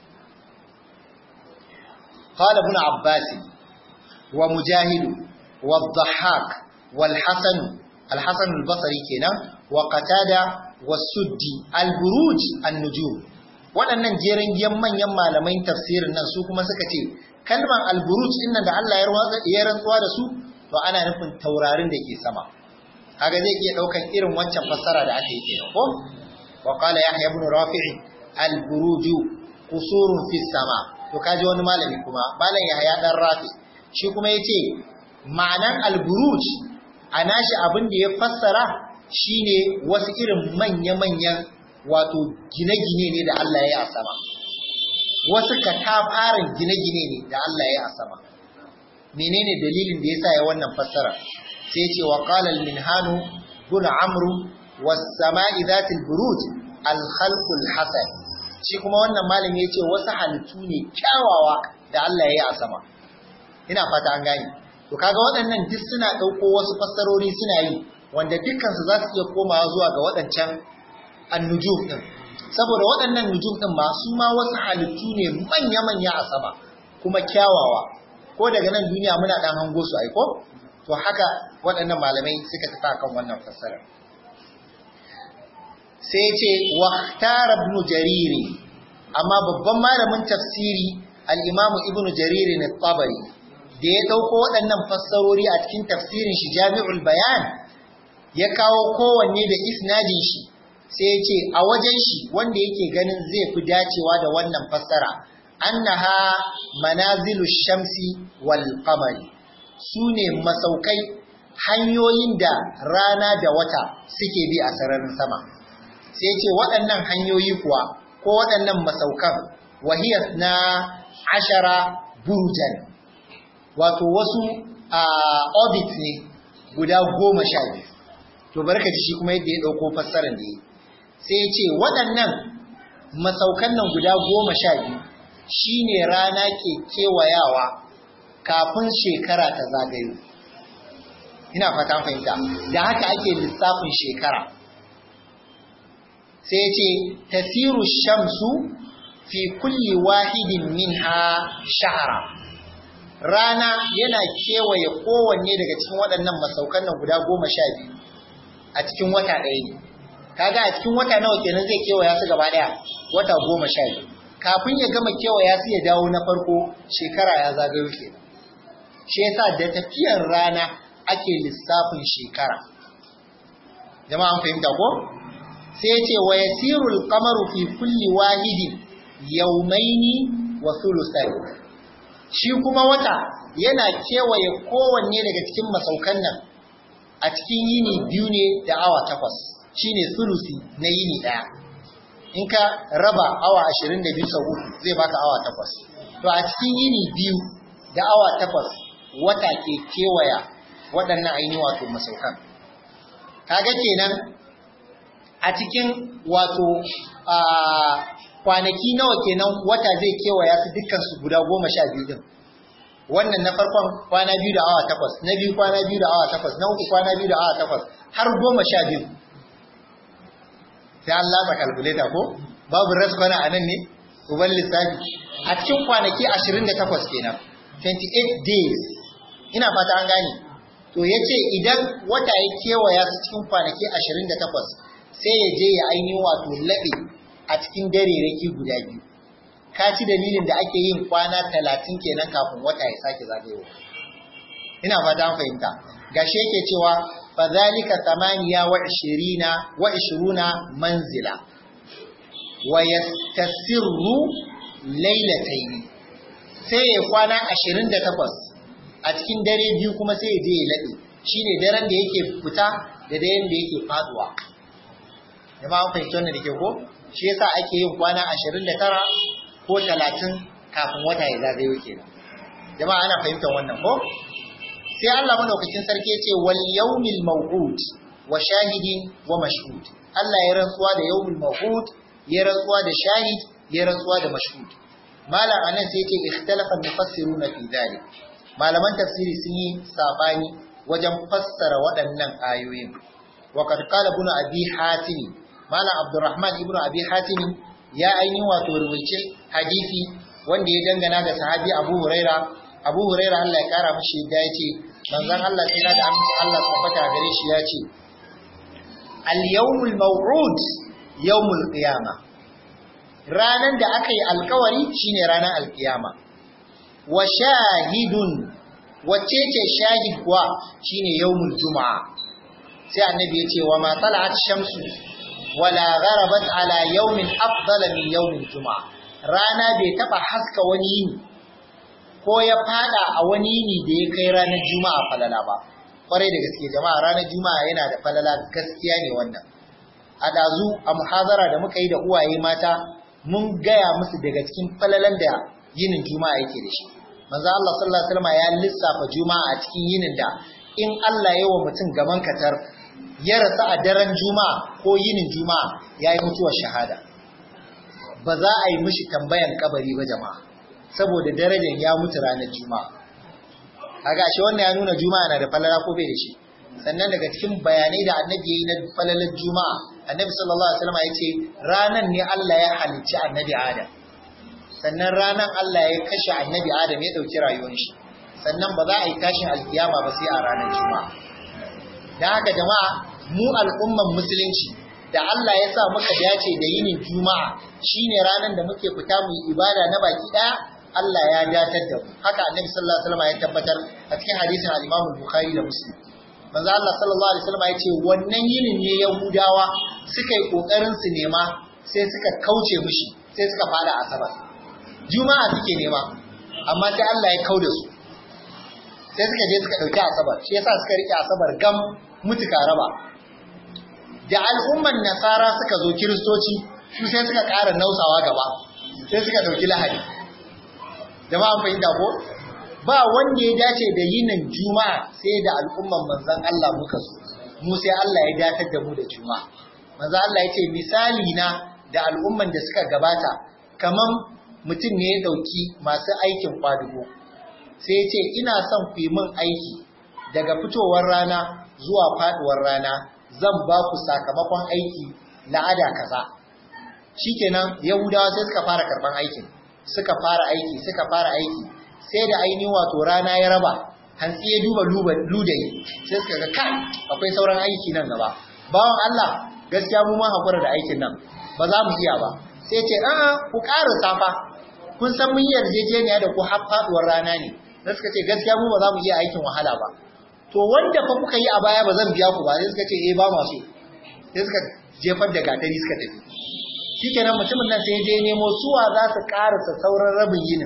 قال ابن عباس ومجاهد والضحاك والحسن الحسن البصري كنا وقتادة والسدي البروج النجوم waɗannan jerin giyan manyan malamai tafsirin nan su kuma suka ce kalman alburuj din da Allah ya rantsuwa da su to ana nufin taurarin da ke sama kaga zai iya daukan irin wancan fassara da aka yi kenan ko wa qala yahya ibn rafi'i alburuju qusurun fis sama to kaji wani malami kuma malam yahya dan rafi shi kuma yace ma'anan alburuj a nashi abin da ya fassara shine wasu irin manya-manyan wato gine-gine ne da Allah ya yi a sama wasu katafarin gine-gine ne da Allah ya yi a sama menene dalilin da yasa ya wannan fassara sai ce wa qala al-minhanu bun amru was sama'i dhatil buruj al-khalqul hasan shi kuma wannan malami yace wasu halittu ne kyawawa da Allah ya yi a sama ina fata an gane to kaga waɗannan duk suna ɗauko wasu fassarori suna yi wanda dukkansu za su iya komawa zuwa ga waɗancan annujum ɗin saboda waɗannan nujum ɗin ma su ma wasu halittu ne manya-manya a sama kuma kyawawa ko daga nan duniya muna ɗan hango su aiko to haka waɗannan malamai suka tafi akan wannan fassarar sai ce waktara ibn jariri amma babban malamin tafsiri al-imamu ibn jariri ne tabari da ya ɗauko waɗannan fassarori a cikin tafsirin shi jami'ul bayan ya kawo kowanne da isnadin shi sai ya ce a wajen shi wanda yake ganin zai fi dacewa da wannan fassara annaha manazilu shamsi wal qamari sune masaukai hanyoyin da rana da wata suke bi a sararin sama sai ya ce waɗannan hanyoyi kuwa ko waɗannan masaukan wahiyas na ashara burjan wato wasu a orbit ne guda goma sha biyu to barka ji shi kuma yadda ya ɗauko fassarar da yi sai ya ce waɗannan masaukan nan guda goma sha biyu shi ne rana ke kewayawa kafin shekara ta zagayo ina fata fahimta da haka ake lissafin shekara sai ya ce tasiru shamsu fi kulli wahidin minha shahara rana yana kewaye kowanne daga cikin waɗannan masaukan nan guda goma sha biyu a cikin wata ɗaya ne kaga a cikin wata nawa kenan zai kewaya su gaba ɗaya wata goma sha biyu kafin ya gama kewaya su ya dawo na farko shekara ya zagayo kenan shi yasa da tafiyar rana ake lissafin shekara jama'a an fahimta ko sai ya ce wa yasiru al-qamaru fi kulli wahidin yawmaini wa thuluthayn shi kuma wata yana kewaye kowanne daga cikin masaukan nan a cikin yini biyu ne da awa takwas shine sulusi na yini ɗaya in ka raba awa ashirin da biyu sau uku zai baka awa takwas to a cikin yini biyu da awa takwas wata ke kewaya waɗannan ainihin wato masaukan kaga kenan a cikin wato a kwanaki nawa kenan wata zai kewaya su dukkan su guda goma sha biyu din wannan na farkon kwana biyu da awa takwas na biyu kwana biyu da awa takwas na uku kwana biyu da awa takwas har goma sha biyu sai an latsa kalkuleta ko babu raskwana a nan ne uban lissafi a cikin kwanaki ashirin da takwas kenan 28 days ina fata an gane to ya ce idan wata ya kewaya su cikin kwanaki ashirin da takwas sai ya je ya ainihin wato laɓe a cikin dare raki guda biyu ka ci dalilin da ake yin kwana talatin kenan kafin wata ya sake zagayowa ina fata an fahimta gashi yake cewa fa zalika thamaniya wa ishirina wa ishiruna manzila wa yastasirru laylatayn sai ya kwana 28 a cikin dare biyu kuma sai ya je ya laɗe shine daren da yake fita da daren da yake faduwa jama'a an fahimci wannan da ke ko shi yasa ake yin kwana 29 ko 30 kafin wata ya zagayo kenan jama'a ana fahimtar wannan ko sai Allah madaukakin sarki ya ce wal yawmil maw'ud wa shahidin wa mashhud Allah ya rantsuwa da yawmil maw'ud ya rantsuwa da shahid ya rantsuwa da mashhud malam anan sai yace ikhtalafa mufassiruna fi dhalik malaman tafsiri sun yi sabani wajen fassara waɗannan ayoyin wa qad qala ibn abi hatim malam abdurrahman ibn abi hatim ya aini wato ruwaice hadisi wanda ya dangana da sahabi abu huraira abu huraira Allah ya kara mishi da yace manzon Allah sai da aminci Allah tabbata gare shi ya ce al yawmul maw'ud yawmul qiyamah ranan da aka yi alkawari shine ranar alkiyama wa shahidun wacce ce shahid kuwa shine yawmul juma'a sai annabi ya ce wa ma tala'at shamsu wala gharabat ala yawmin afdala min yawmil juma'a rana bai taba haska wani yini ko ya fada a wani yini da ya kai ranar juma'a falala ba kwarai da gaske jama'a ranar juma'a yana da falala gaskiya ne wannan a dazu a muhazara da muka yi da uwaye mata mun gaya musu daga cikin falalan da yinin juma'a yake da shi manzo Allah sallallahu alaihi wasallam ya lissafa juma'a a cikin yinin da in Allah ya wa mutum gaban katar ya rasa a daren juma'a ko yinin juma'a yayi mutuwar shahada ba za a yi mishi tambayan kabari ba jama'a saboda darajar ya mutu ranar juma'a kaga shi wannan ya nuna juma'a na da falala ko bai da shi sannan daga cikin bayanai da annabi yayi na falalar juma'a annabi sallallahu alaihi wasallam ya ce ranan ne Allah ya halicci annabi Adam sannan ranan Allah ya kashe annabi Adam ya dauki rayuwar shi sannan ba za a yi tashin alkiyama ba sai a ranar juma'a dan haka jama'a mu al'umman musulunci da Allah ya sa muka dace da yinin juma'a shine ranan da muke fita mu ibada na baki daya Allah ya datar da mu haka annabi sallallahu alaihi wasallam ya tabbatar a cikin hadisin al-Imam Bukhari da Muslim manzo Allah sallallahu alaihi wasallam ya ce wannan yinin ne Yahudawa suka yi kokarin su nema sai suka kauce mishi sai suka fada asabar juma'a suke nema amma sai Allah ya kauda su sai suka je suka dauki asabar shi yasa suka rike asabar gam mutuka raba da al'umman nasara suka zo kiristoci su sai suka ƙara nausawa gaba sai suka dauki lahadi jama'an fahimta ko ba wanda ya dace da yinin juma'a sai da al'umman manzon Allah muka so mu sai Allah ya datar da mu da juma'a manzon Allah ya ce misali na da al'umman da suka gabata kaman mutum ne ya dauki masu aikin kwadugo sai ya ce ina son ku yi min aiki daga fitowar rana zuwa faduwar rana zan ba ku sakamakon aiki la'ada kaza shikenan yahudawa sai suka fara karban aikin suka fara aiki suka fara aiki sai da ainihin wato rana ya raba hantsi ya duba ludayi sai suka ga kai akwai sauran aiki nan gaba bawan Allah gaskiya mu ma hakura da aikin nan ba za mu iya ba sai ce a'a ku ƙara safa kun san mun yarjejeniya da ku har faduwar rana ne da suka ce gaskiya mu ba za mu iya aikin wahala ba to wanda fa kuka yi a baya ba zan biya ku ba sai suka ce eh ba masu sai suka jefar da gatari suka tafi shikenan mutumin nan sai je nemo suwa za su karasa sauran rabin yinin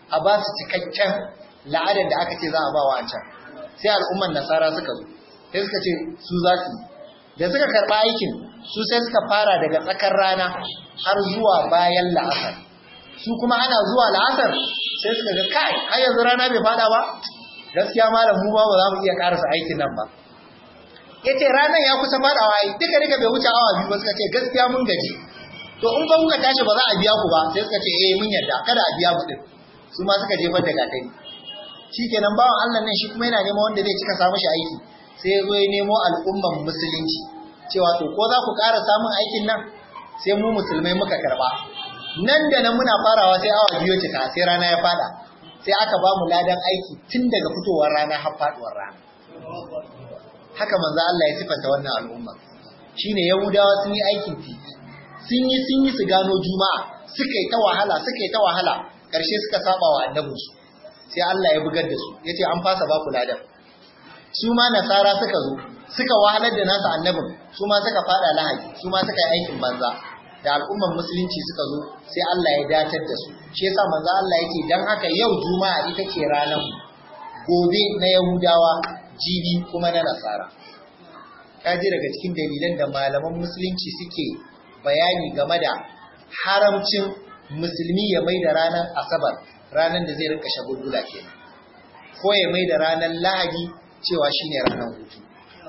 a ba su cikakken la'adar da aka ce za a ba wa can sai al'umman nasara suka zo sai suka ce su za su da suka karɓa aikin su sai suka fara daga tsakar rana har zuwa bayan la'asar su kuma ana zuwa la'asar sai suka ga kai har yanzu rana bai fada ba gaskiya malam mu ba za mu iya karasa aikin nan ba yace ranar ya kusa fadawa ai duka duka bai wuce awa biyu ba suka ce gaskiya mun gaji to in ba kuka tashi ba za a biya ku ba sai suka ce eh mun yarda kada a biya mu din su ma suka jefar da gatari shikenan bawan Allah nan shi kuma yana neman wanda zai cika samu shi aiki sai ya zo ya nemo al'umman musulunci cewa to ko za ku ƙara samun aikin nan sai mu musulmai muka karba nan da nan muna farawa sai awa biyu cika sai rana ya fada sai aka ba mu ladan aiki tun daga fitowar rana har faduwar rana haka manzo Allah ya sifanta wannan al'umma shine yahudawa sun yi aikin titi sun yi sun yi su gano juma'a suka yi ta wahala suka yi ta wahala karshe suka saba wa annabinsu sai Allah ya bugar da su yace an fasa ba ku ladan su ma nasara suka zo suka wahalar da nasu annabin su ma suka fada lahaji su ma suka yi aikin banza da al'umman musulunci suka zo sai Allah ya datar da su shi yasa manzo Allah yake dan haka yau juma'a ita ce ranar gobe na yahudawa jibi kuma na nasara kaji daga cikin dalilan da malaman musulunci suke bayani game da haramcin musulmi ya mai da ranar asabar ranar da zai rinka shagulgula kenan ko ya mai da ranar lahadi cewa shine ranar hutu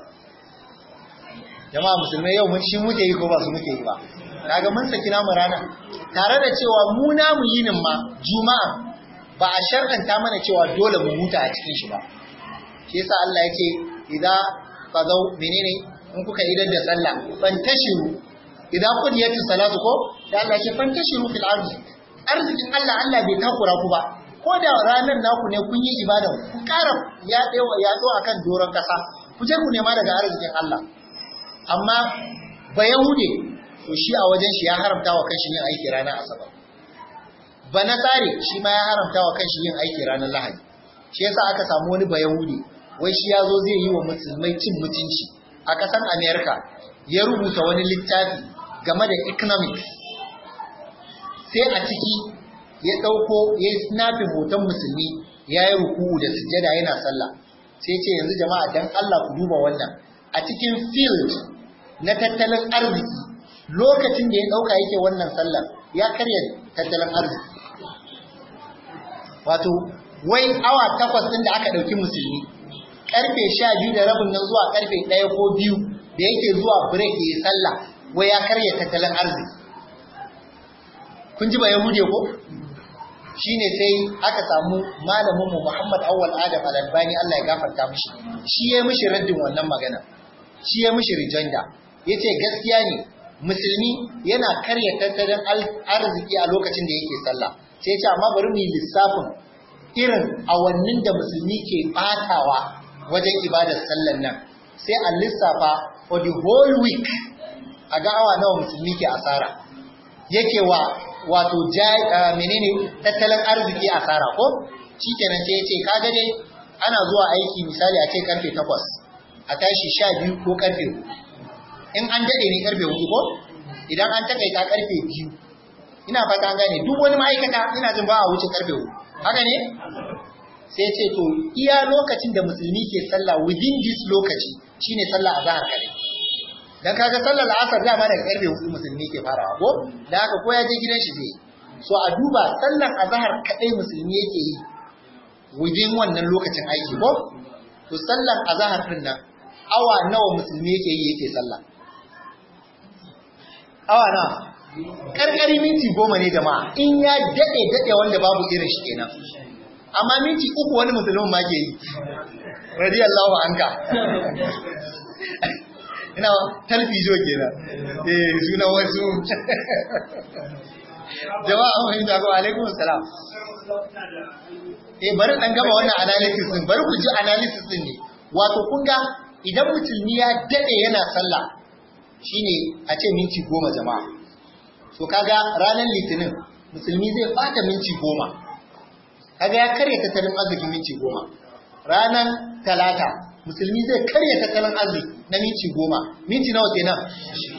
jama'a musulmai yau mun shi muke yi ko ba su muke yi ba kaga mun saki namu rana tare da cewa mu namu yinin ma juma'a ba a shar'anta mana cewa dole mu huta a cikin shi ba shi yasa Allah yake idan qadaw menene in kuka idan da sallah fantashiru idan qudiyatu salatu ko da Allah yake fantashiru fil ardi arzikin Allah Allah bai takura ku ba ko da ranar naku ne kun yi ibada ku ƙara ya tsewa ya zo akan doron kasa ku je ku nema daga arzikin Allah amma ba yahude to shi a wajen shi ya haramta wa kanshi yin aiki ranar asabar ba na tsare shi ma ya haramta wa kanshi yin aiki ranar lahadi shi yasa aka samu wani ba yahudi wai shi ya zo zai yi wa musulmai cin mutunci a ƙasar america ya rubuta wani littafi game da economics sai a ciki ya ɗauko ya yi snapin hoton musulmi ya yi ruku'u da sujjada yana sallah sai ce yanzu jama'a dan Allah ku duba wannan a cikin field na tattalin arziki lokacin da ya ɗauka yake wannan sallar ya karya tattalin arziki wato wai awa takwas ɗin da aka ɗauki musulmi ƙarfe sha biyu da rabin nan zuwa ƙarfe ɗaya ko biyu da yake zuwa break ya yi sallah wai ya karya tattalin arziki kun ji ba yahude ko shine sai aka samu malaminmu Muhammad Awwal Adam Al-Albani Allah ya gafarta mishi shi ya mishi raddin wannan magana shi ya mishi rijanda yace gaskiya ne musulmi yana karya tattalin arziki a lokacin da yake sallah sai ce amma bari mu yi lissafin irin awannin da musulmi ke batawa wajen ibadar sallan nan sai a lissafa for the whole week a ga awa nawa musulmi ke asara yake wa wato menene tattalin arziki asara ko shikenan sai ya ce kaga dai ana zuwa aiki misali a ce karfe 8 a tashi 12 ko karfe in an daɗe ne karfe hudu ko idan an takaita karfe biyu ina fata an gane duk wani ma'aikata ina jin ba a wuce karfe hudu haka ne sai ce to iya lokacin da musulmi ke sallah within this lokaci shine sallah azhar kare dan kaga sallar asar dama daga karfe hudu musulmi ke farawa ko da haka ko ya je gidan shi zai so a duba sallar azhar kadai musulmi yake yi within wannan lokacin aiki ko to sallar azhar din nan awa nawa musulmi yake yi yake sallah awa na karkari minti goma ne jama'a in ya daɗe daɗe wanda babu irin shi kenan amma minti uku wani musulmin ma ke yi radiyallahu anka ina talfijo kenan eh suna wasu jama'a mun yi dago alaikum salam eh bari dan gaba wannan analysis din bari ku ji analysis din ne wato kun ga idan musulmi ya daɗe yana sallah shine a ce minti goma jama'a so kaga ranar litinin musulmi zai bata minti goma kaga ya karya tattalin arziki minti goma ranar talata musulmi zai karya tattalin arziki na minti goma minti nawa kenan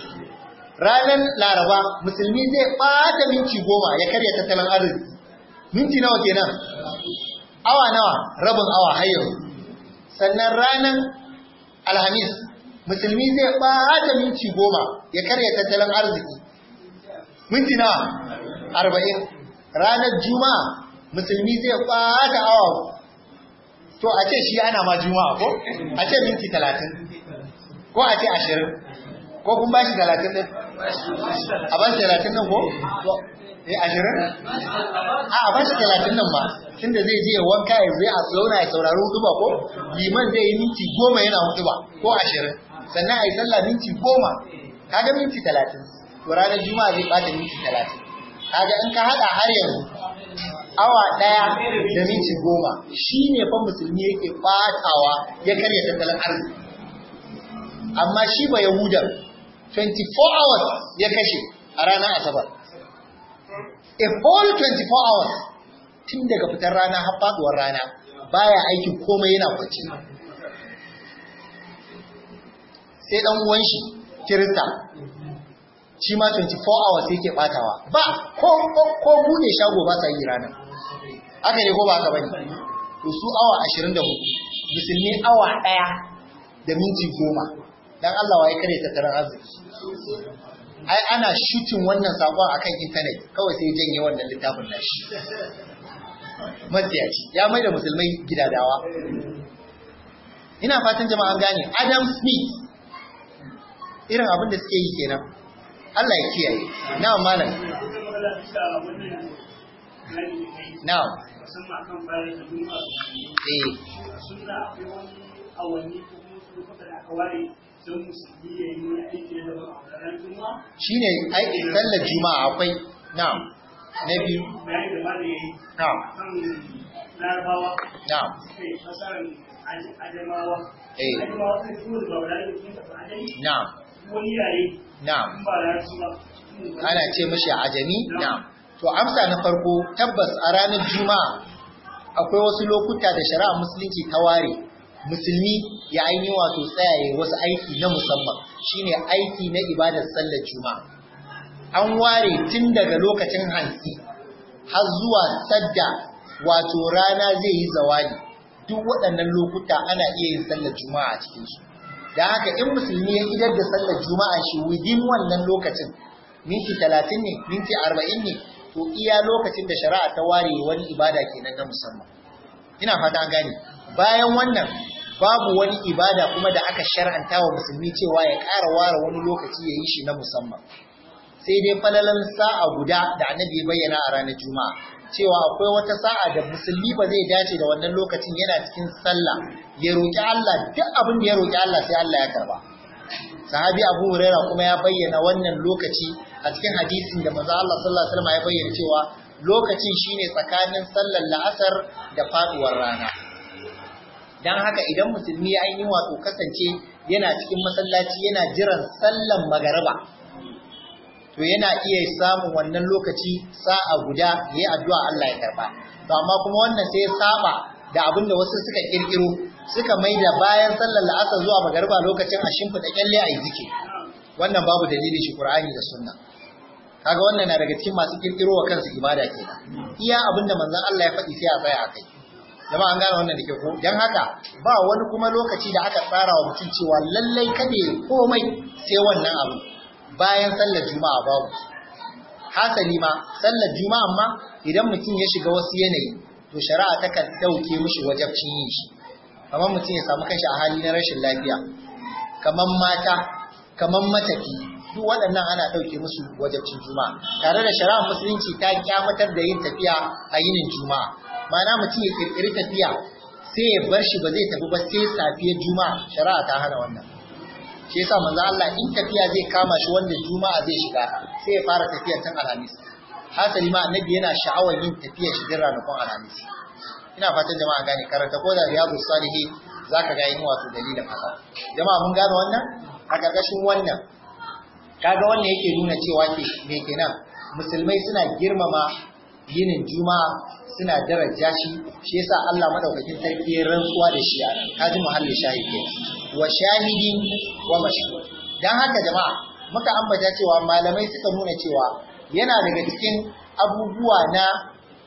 ranar laraba musulmi zai bata minti goma ya karya tattalin arziki minti nawa kenan awa nawa rabin awa har yanzu sannan ranar alhamis musulmi zai ɓata minti goma ya karya tattalin arziki minti nawa arba'in ranar juma'a musulmi zai ɓata awa to a ce shi ana ma juma'a ko a ce minti talatin ko a ce ashirin ko kun ba shi talatin ɗin a ba shi talatin ɗin ko eh ashirin a a ba shi talatin nan ma tunda zai je wanka ya zai a zauna ya saurari hutuba ko liman zai yi minti goma yana hutuba ko ashirin sannan a yi sallah minti goma kaga minti talatin to ranar juma'a zai bata minti talatin kaga in ka hada har yanzu awa daya da minti goma shi ne fa musulmi yake batawa ya karya tattalin arziki amma shi ba yahudan 24 hours ya kashe a ranar asabar a whole 24 hours tun daga fitar rana har faduwar rana baya aikin komai yana kwanci sai dan uwan shi kirista shi ma 24 hours yake batawa ba ko ko, ko bude shago ba sa yi rana haka ne ko ba haka bane to su awa 24 musulmi awa daya da minti goma dan Allah waye kare tattalin arziki ai ana shooting wannan sakon akan internet kawai sai janye wannan littafin nashi matsiyaci ya mai da musulmai gidadawa ina fatan jama'an gane Adam Smith irin abin da suke yi kenan Allah ya kiyaye na'am malam na'am eh sunna akwai wani awanni ko kuma su lokuta da aka ware don musulmi ya yi wani aiki na daban a ranar juma'a shine ai sallar juma'a akwai na'am na biyu bayani da ma da ya yi na'am kan larabawa na'am suka yi fasarar ajamawa Eh. ajamawa sun fi da babu lalata sun tafi ajami na'am wani yare na'am in ba larabci ba ana ce mashi ajami na'am to amsa na farko tabbas a ranar juma'a akwai wasu lokuta da shari'a musulunci ta ware musulmi ya aini wato tsayaye wasu aiki na musamman shine aiki na ibadar sallar juma'a an ware tun daga lokacin hantsi har zuwa sadda wato rana zai yi zawali duk waɗannan lokuta ana iya yin sallar juma'a a cikinsu da haka in musulmi ya idar da sallar juma'a shi within wannan lokacin minti talatin ne minti arba'in ne to iya lokacin da shari'a ta ware wani ibada kenan na musamman ina fata an gane bayan wannan babu wani ibada kuma da aka shar'anta wa musulmi cewa ya ƙara ware wani lokaci ya yi shi na musamman sai dai falalan sa'a guda da annabi ya bayyana a ranar juma'a cewa akwai wata sa'a da musulmi ba zai dace da wannan lokacin yana cikin sallah ya roƙi Allah duk abin da ya roƙi Allah sai Allah ya karba sahabi Abu Huraira kuma ya bayyana wannan lokaci a cikin hadisin da manzo Allah sallallahu alaihi wasallam ya bayyana cewa lokacin shine tsakanin sallar la'asar da faduwar rana dan haka idan musulmi ya yi wato kasance yana cikin masallaci yana jiran sallan magariba to yana iya samun wannan lokaci sa'a guda yayi addu'a Allah ya karba to amma kuma wannan sai ya saba da abin da wasu suka kirkiro suka maida bayan sallar la'asar zuwa magariba lokacin a shimfiɗa kyalle a yi zike wannan babu dalili shi Qur'ani da Sunna kaga wannan na daga cikin masu kirkiro wa kansu ibada kenan iya abin da manzon Allah ya faɗi sai a tsaya a kai jama'a an gane wannan da ke ko dan haka ba wani kuma lokaci da aka tsara wa mutum cewa lallai kada ya komai sai wannan abu bayan sallar juma'a babu hasali ma sallar juma'a ma idan mutum ya shiga wasu yanayi to shari'a takan dauke mishi wajabcin yin shi kamar mutum ya samu kanshi a hali na rashin lafiya kamar mata kamar matafi duk waɗannan ana ɗauke musu wajabcin juma'a tare da shari'ar musulunci ta kyamatar da yin tafiya a yinin juma'a ma'ana mutum ya kirkiri tafiya sai ya bar shi ba zai tafi ba sai safiyar juma'a shari'a ta hana wannan shi yasa manzo Allah in tafiya zai kama shi wanda juma'a zai shiga sai ya fara tafiya tun alhamis hasali ma annabi yana sha'awar yin tafiya shi din ranakun alhamis ina fatan jama'a gane karanta ko da riyadu salihi zaka ga yin wato dalilin haka jama'a mun gane wannan a karkashin wannan kaga wannan yake nuna cewa ke me kenan musulmai suna girmama yinin juma'a suna daraja shi shi yasa Allah madaukakin sarki ya rantsuwa da shi a nan kaji muhallin shahidi wa shahidin wa mashhud dan haka jama'a muka ambata cewa malamai suka nuna cewa yana daga cikin abubuwa na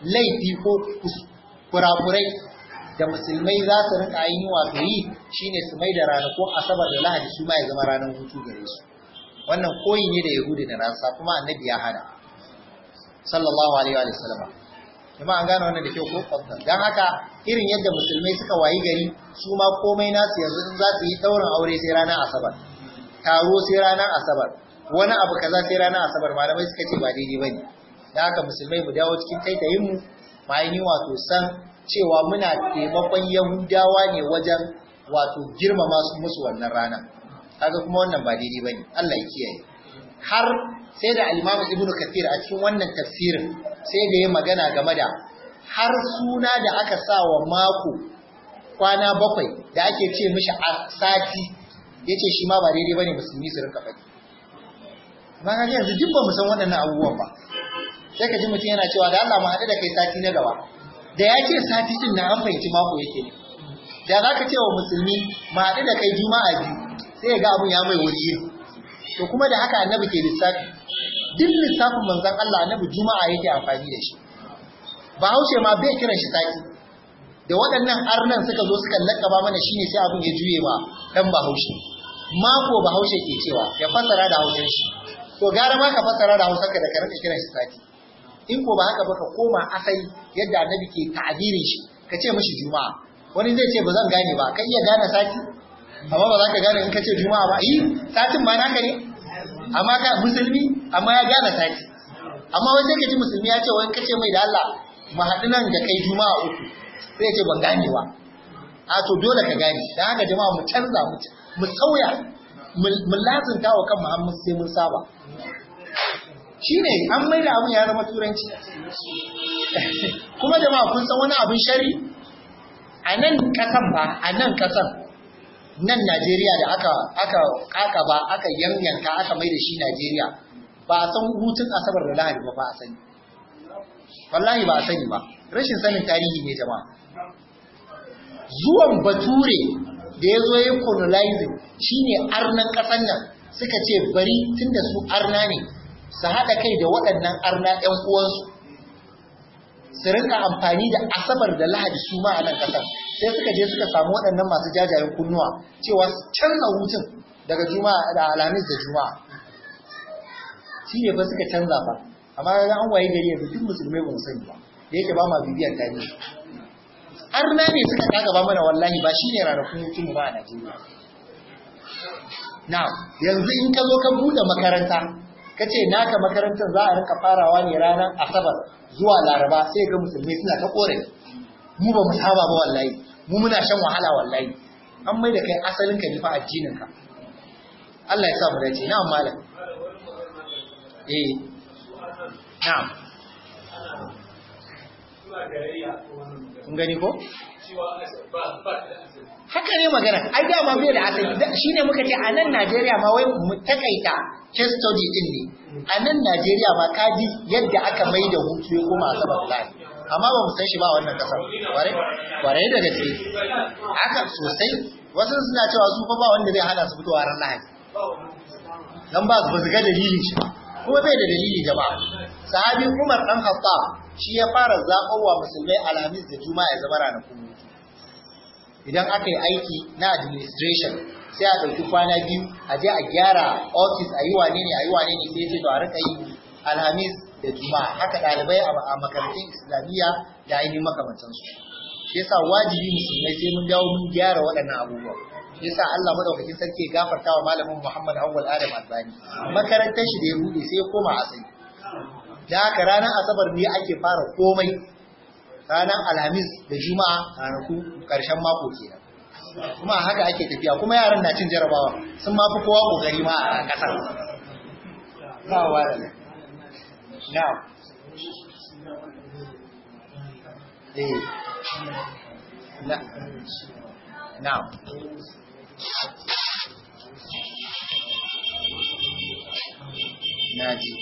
laifi ko kurakurai da musulmai za su rinka ainihin wato yi shine su mai da ranakun asabar da lahadi su ma ya zama ranar hutu gare su wannan koyi ne da yahudi da nasa kuma annabi ya hada sallallahu alaihi wa sallam kuma an gane wannan da kyau ko fadda dan haka irin yadda musulmai suka wayi gari su ma komai nasu yanzu in za su yi daurin aure sai ranar asabar taro sai ranar asabar wani abu kaza sai ranar asabar malamai suka ce ba daidai bane dan haka musulmai mu dawo cikin taitayin mu ma yi wato san cewa muna taimakon yahudawa ne wajen wato girmama su musu wannan rana kaga kuma wannan ba daidai bane Allah ya kiyaye har sai da al-Imam Ibn Kathir a cikin wannan tafsirin sai da ya magana game da har suna da aka sa wa mako kwana bakwai da ake ce mishi a sati yace shi ma ba daidai bane musulmi su rinka faɗi amma kaga yanzu duk ba mu san waɗannan abubuwan ba sai ka ji mutum yana cewa da Allah mu haɗu da kai sati na gaba da ya ce sati din na an fahimci mako yake ne da za ka ce wa musulmi mu haɗu da kai juma'a biyu sai ya ga abun ya mai wuri iri to kuma da haka annabi ke lissafi duk lissafin manzon Allah annabi juma'a yake amfani da shi bahaushe ma bai kiran shi sati da waɗannan arnan suka zo suka lakaba mana shine sai abun ya juye ma dan bahaushe mako bahaushe ke cewa ya fassara da hausar shi to gara ma ka fassara da hausar ka da ka rinka kiran shi sati in ko ba haka ba ka koma asali yadda annabi ke ta'abirin shi ka ce mishi juma'a wani zai ce ba zan gane ba ka iya gane sati amma ba za ka gane in ka ce juma'a ba yi satin ma naka ne amma ka musulmi amma ya gane sati amma wai sai ka ji musulmi ya ce wani ka ce mai da Allah mu haɗu nan da kai juma'a uku sai ya ce ban gane ba a to dole ka gane dan haka jama'a mu canza mu mu sauya mu lazunta wa kan Muhammad sai mun saba shine an maida abin ya zama turanci kuma jama'a kun san wani abin shari a nan kasan ba a nan kasan nan Najeriya da aka aka aka ba aka yanyanka aka maida shi Najeriya ba a san hutun asabar da lahadi ba ba a sani wallahi ba a sani ba rashin sanin tarihi ne jama'a zuwan bature da ya zo ya colonizing shine arnan kasan nan suka ce bari tunda su arna ne su haɗa kai da waɗannan arna ‘yan uwansu su rinka amfani da asabar da lahadi su ma a nan ƙasar sai suka je suka samu waɗannan masu jajayen kunnuwa cewa su canza hutun daga juma'a da alhamis da juma'a shi ne fa suka canza fa amma ga an waye gari yanzu duk musulmai ba mu sani ba da yake ba ma bibiyar tarihi arna ne suka kaga ba mana wallahi ba shine ranakun hutun mu ba a Najeriya na yanzu in ka zo ka buɗe makaranta ka ce naka makarantar za a rinka farawa ne ranar asabar zuwa laraba sai ga musulmi suna ta kore mu ba mu saba ba wallahi mu muna shan wahala wallahi an mai da kai asalin ka nufa addinin ka Allah ya sa mu dace na'am malam eh na'am kun gani ko haka ne magana ai dama bai da asali shine muka ce a nan Najeriya ma wai mu takaita case study din ne a nan Najeriya ma kaji yadda aka mai da hutu ya koma asabar lai amma ba mu san shi ba wannan kasar kware kware da gaske haka sosai wasu suna cewa su fa ba wanda zai hana su fitowa ran Lahadi dan ba su ga dalilin shi kuma bai da dalili jama'a sahabi Umar dan Khattab shi ya fara zaɓowa musulmai alhamis da juma'a ya zama ranakun hutu idan aka yi aiki na administration sai a ɗauki kwana biyu a je a gyara ofis a yi wane ne a yi wane ne sai ce to a rika yi alhamis da juma'a haka ɗalibai a makarantun islamiyya da ainihin makamantansu shi yasa wajibi musulmai sai mun dawo mun gyara waɗannan abubuwa shi yasa Allah madaukakin sarki ya gafarta wa malamin Muhammad Awwal Adam Albani makarantar shi da ya bude sai ya koma asali da haka ranar asabar ne ake fara komai ranar alhamis da juma'a ranaku karshen mako kenan kuma haka ake tafiya kuma yaran na cin jarabawa sun mafi kowa kokari ma a kasar na wara na eh na na na ji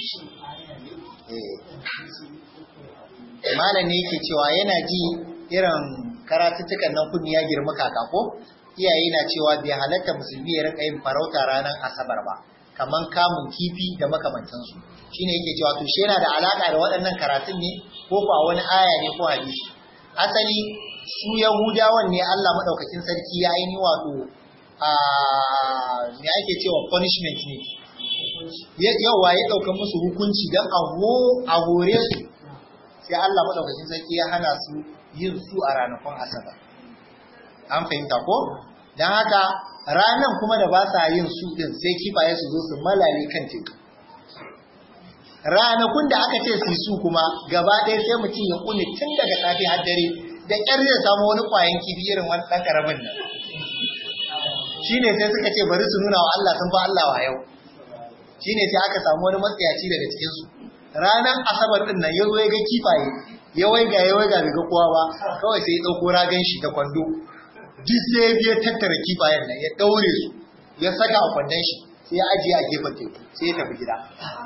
malam ne yake cewa yana ji irin karatuttukan nan kunni ya girma kaka ko iyaye na cewa bai halatta musulmi ya rika yin farauta ranar asabar ba kaman kamun kifi da makamantansu shine yake cewa to shi yana da alaka da waɗannan karatun ne ko ko a wani aya ne ko hadisi asali su yahudawan ne Allah madaukakin sarki ya yi wato a me ake cewa punishment ne yawa ya ɗauka musu hukunci don a hore su sai Allah madaukakin sarki ya hana su yin su a ranakun asabar an fahimta ko don haka ranan kuma da ba sa yin su din sai kifaye su zo su malale kan teku ranakun da aka ce su su kuma gaba ɗaya sai mutum ya kune tun daga safe har dare da ƙyar zai samu wani ƙwayan kifi irin wani ɗan ƙaramin nan shine sai suka ce bari su nuna wa Allah sun fa Allah wa yau shine sai aka samu wani matsayaci daga cikin su ranar asabar din nan ya zo ya ga kifaye ya waiga ya waiga bai ga kowa ba kawai sai ya ɗauko ragan shi da kwando duk sai ya biya tattara kifayen nan ya ɗaure su ya saka a kwandon shi sai ya ajiye a gefen teku sai ya tafi gida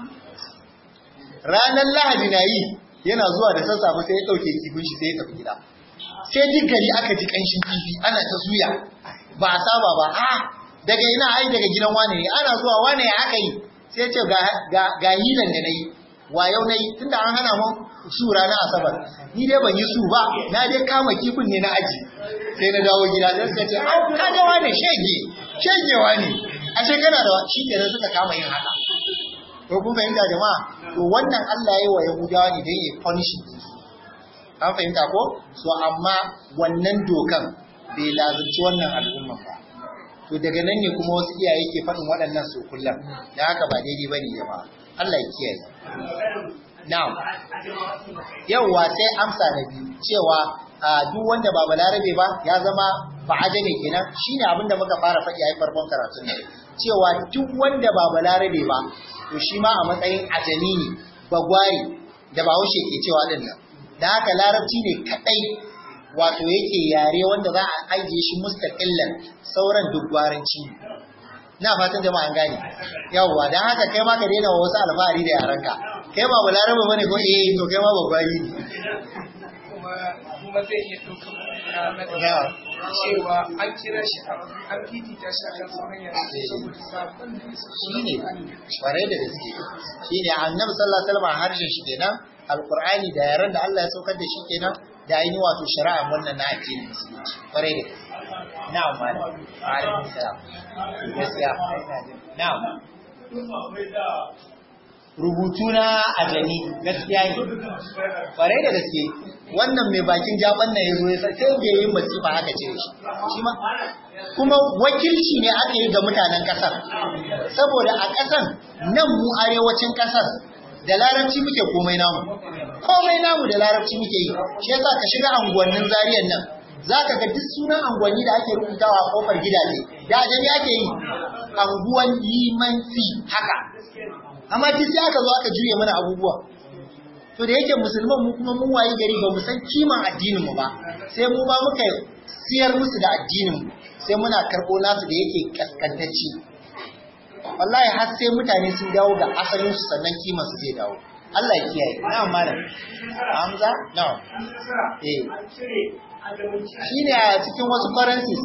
ranar lahadi na yi yana zuwa da sassafe sai ya ɗauke kifin shi sai ya tafi gida sai duk gari aka ji ƙanshin kifi ana ta suya ba a saba ba a daga ina ai daga gidan wane ne ana zuwa wane ya aka yi sai ce ga hilan da na yi wa yau na yi tunda an hana mun su ranar asabar ni dai ban yi su ba na dai kama kifin ne na aji sai na dawo gida sai suka ce an kaga wane shege shegewa ne ashe kana da shi kenan suka kama yin haka to kun fahimta jama'a to wannan Allah ya yi wa Yahudawa ne don ya punish su an fahimta ko so amma wannan dokan bai lazumci wannan al'umma ba to daga nan ne kuma wasu iyaye ke faɗin waɗannan su kullum da haka ba daidai bane jama'a Allah ya kiyaye na'am yawwa sai amsa na biyu cewa duk wanda ba balarabe ba ya zama ba ajame kenan shine abin da muka fara faɗi a farkon karatun nan cewa duk wanda ba balarabe ba to shi ma a matsayin ajami ne bagwari da bahaushe ke cewa din nan da haka larabci ne kadai wato yake yare wanda za a ajiye shi mustaqillan sauran duk gwaranci na fatan jama'a an gane yawwa dan haka kai ma ka daina wa wasu alfahari da yaranka kai ba balarabe bane ko eh to kai ma bagwari ne kuma zai iya ɗaukar cewa an kira shi an fifita shi akan sauran yare saboda sabon da ya shi ne kwarai da gaske shi ne annabi sallallahu alaihi wasallam harshen shi kenan alqur'ani da yaran da Allah ya saukar da shi kenan da ainihin wato shari'a wannan na addinin musulunci kwarai da gaske na'am malam alaikum salam gaskiya na'am rubutu na ajami gaskiya ne kwarai da gaske wannan mai bakin jaban nan ya zo ya sai da yin masifa aka cire shi shi ma kuma wakilci ne aka yi ga mutanen kasar saboda a kasar nan mu arewacin kasar da larabci muke komai namu komai namu da larabci muke yi shi yasa ka shiga anguwannin zariyan nan zaka ga duk sunan anguwanni da ake rubutawa a kofar gidaje da ajami ake yi anguwan limanci haka amma duk sai aka zo aka juye mana abubuwa to da yake musulman mu kuma mun wayi gari ba mu san kiman addinin mu ba sai mu ba muka siyar musu da addinin mu sai muna karbo nasu da yake kaskantacci wallahi har sai mutane sun dawo ga asalin su sannan kiman su zai dawo Allah ya kiyaye na'am malam Hamza na'am eh shine a cikin wasu currencies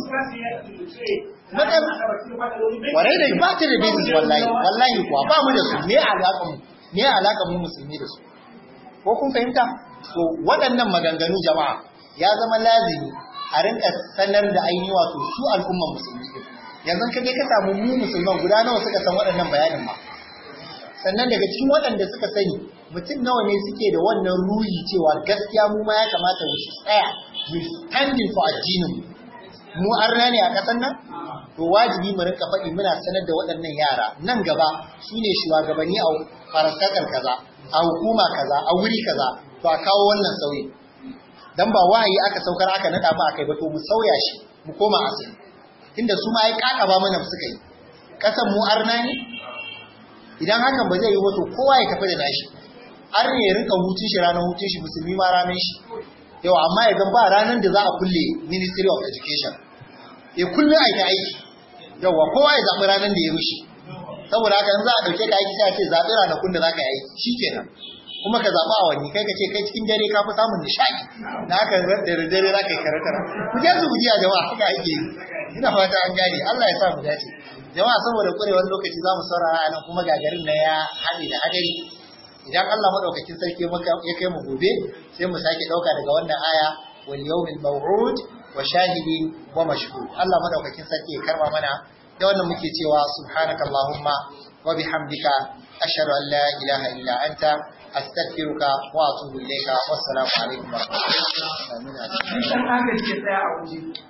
Madan warai da ba ta da basis wallahi wallahi kuwa ba mu da su me alaka mu me alaka mu musulmi da su ko kun fahimta to waɗannan maganganu jama'a ya zama lazimi a rinka sanar da ainihi wato su al'umman musulmi din yanzu ka je ka samu mu musulman guda nawa suka san waɗannan bayanin ma sannan daga cikin waɗanda suka sani mutum nawa ne suke da wannan ruhi cewa gaskiya mu ma ya kamata mu tsaya mu standing for addinin mu arna ne a ƙasar nan to wajibi mu rinka faɗi muna sanar da waɗannan yara nan gaba su ne shugabanni a farastatar kaza a hukuma kaza a wuri kaza to a kawo wannan sauyi dan ba wahayi aka saukar aka nada mu akai ba to mu sauya shi mu koma asali inda su ma ai kaka ba mana suka yi kasan mu arna ne idan hakan ba zai yi wato kowa ya tafi da nashi arne ya rinka hutun shi ranar hutun shi musulmi ma ranar shi yau amma ya ba ranar da za a kulle ministry of education ya kulle aiki aiki yawa kowa ya zaɓi ranar da ya rushe saboda haka in za a ɗauke ka aiki sai a ce zaɓi ranakun da za ka yi aiki shi kenan kuma ka zaɓi awanni kai ka ce kai cikin dare ka fi samun nishaɗi na haka da dare za ka yi kare-kare ku je su guji a jama'a haka ake yi ina fata an gane Allah ya sa mu dace jama'a saboda kurewar lokaci za mu saurara nan kuma gagarin na ya haɗe da hadari idan Allah madaukakin sarki ya kai mu gobe sai mu sake ɗauka daga wannan aya wal yawmil maw'ud wa shahidin wa mashhud Allah madaukakin sarki ya karba mana da wannan muke cewa subhanakallahumma wa bihamdika ashhadu an la ilaha illa anta astaghfiruka wa atubu ilayka wassalamu alaikum wa rahmatullahi wa barakatuh An agaji ya tsaya a waje.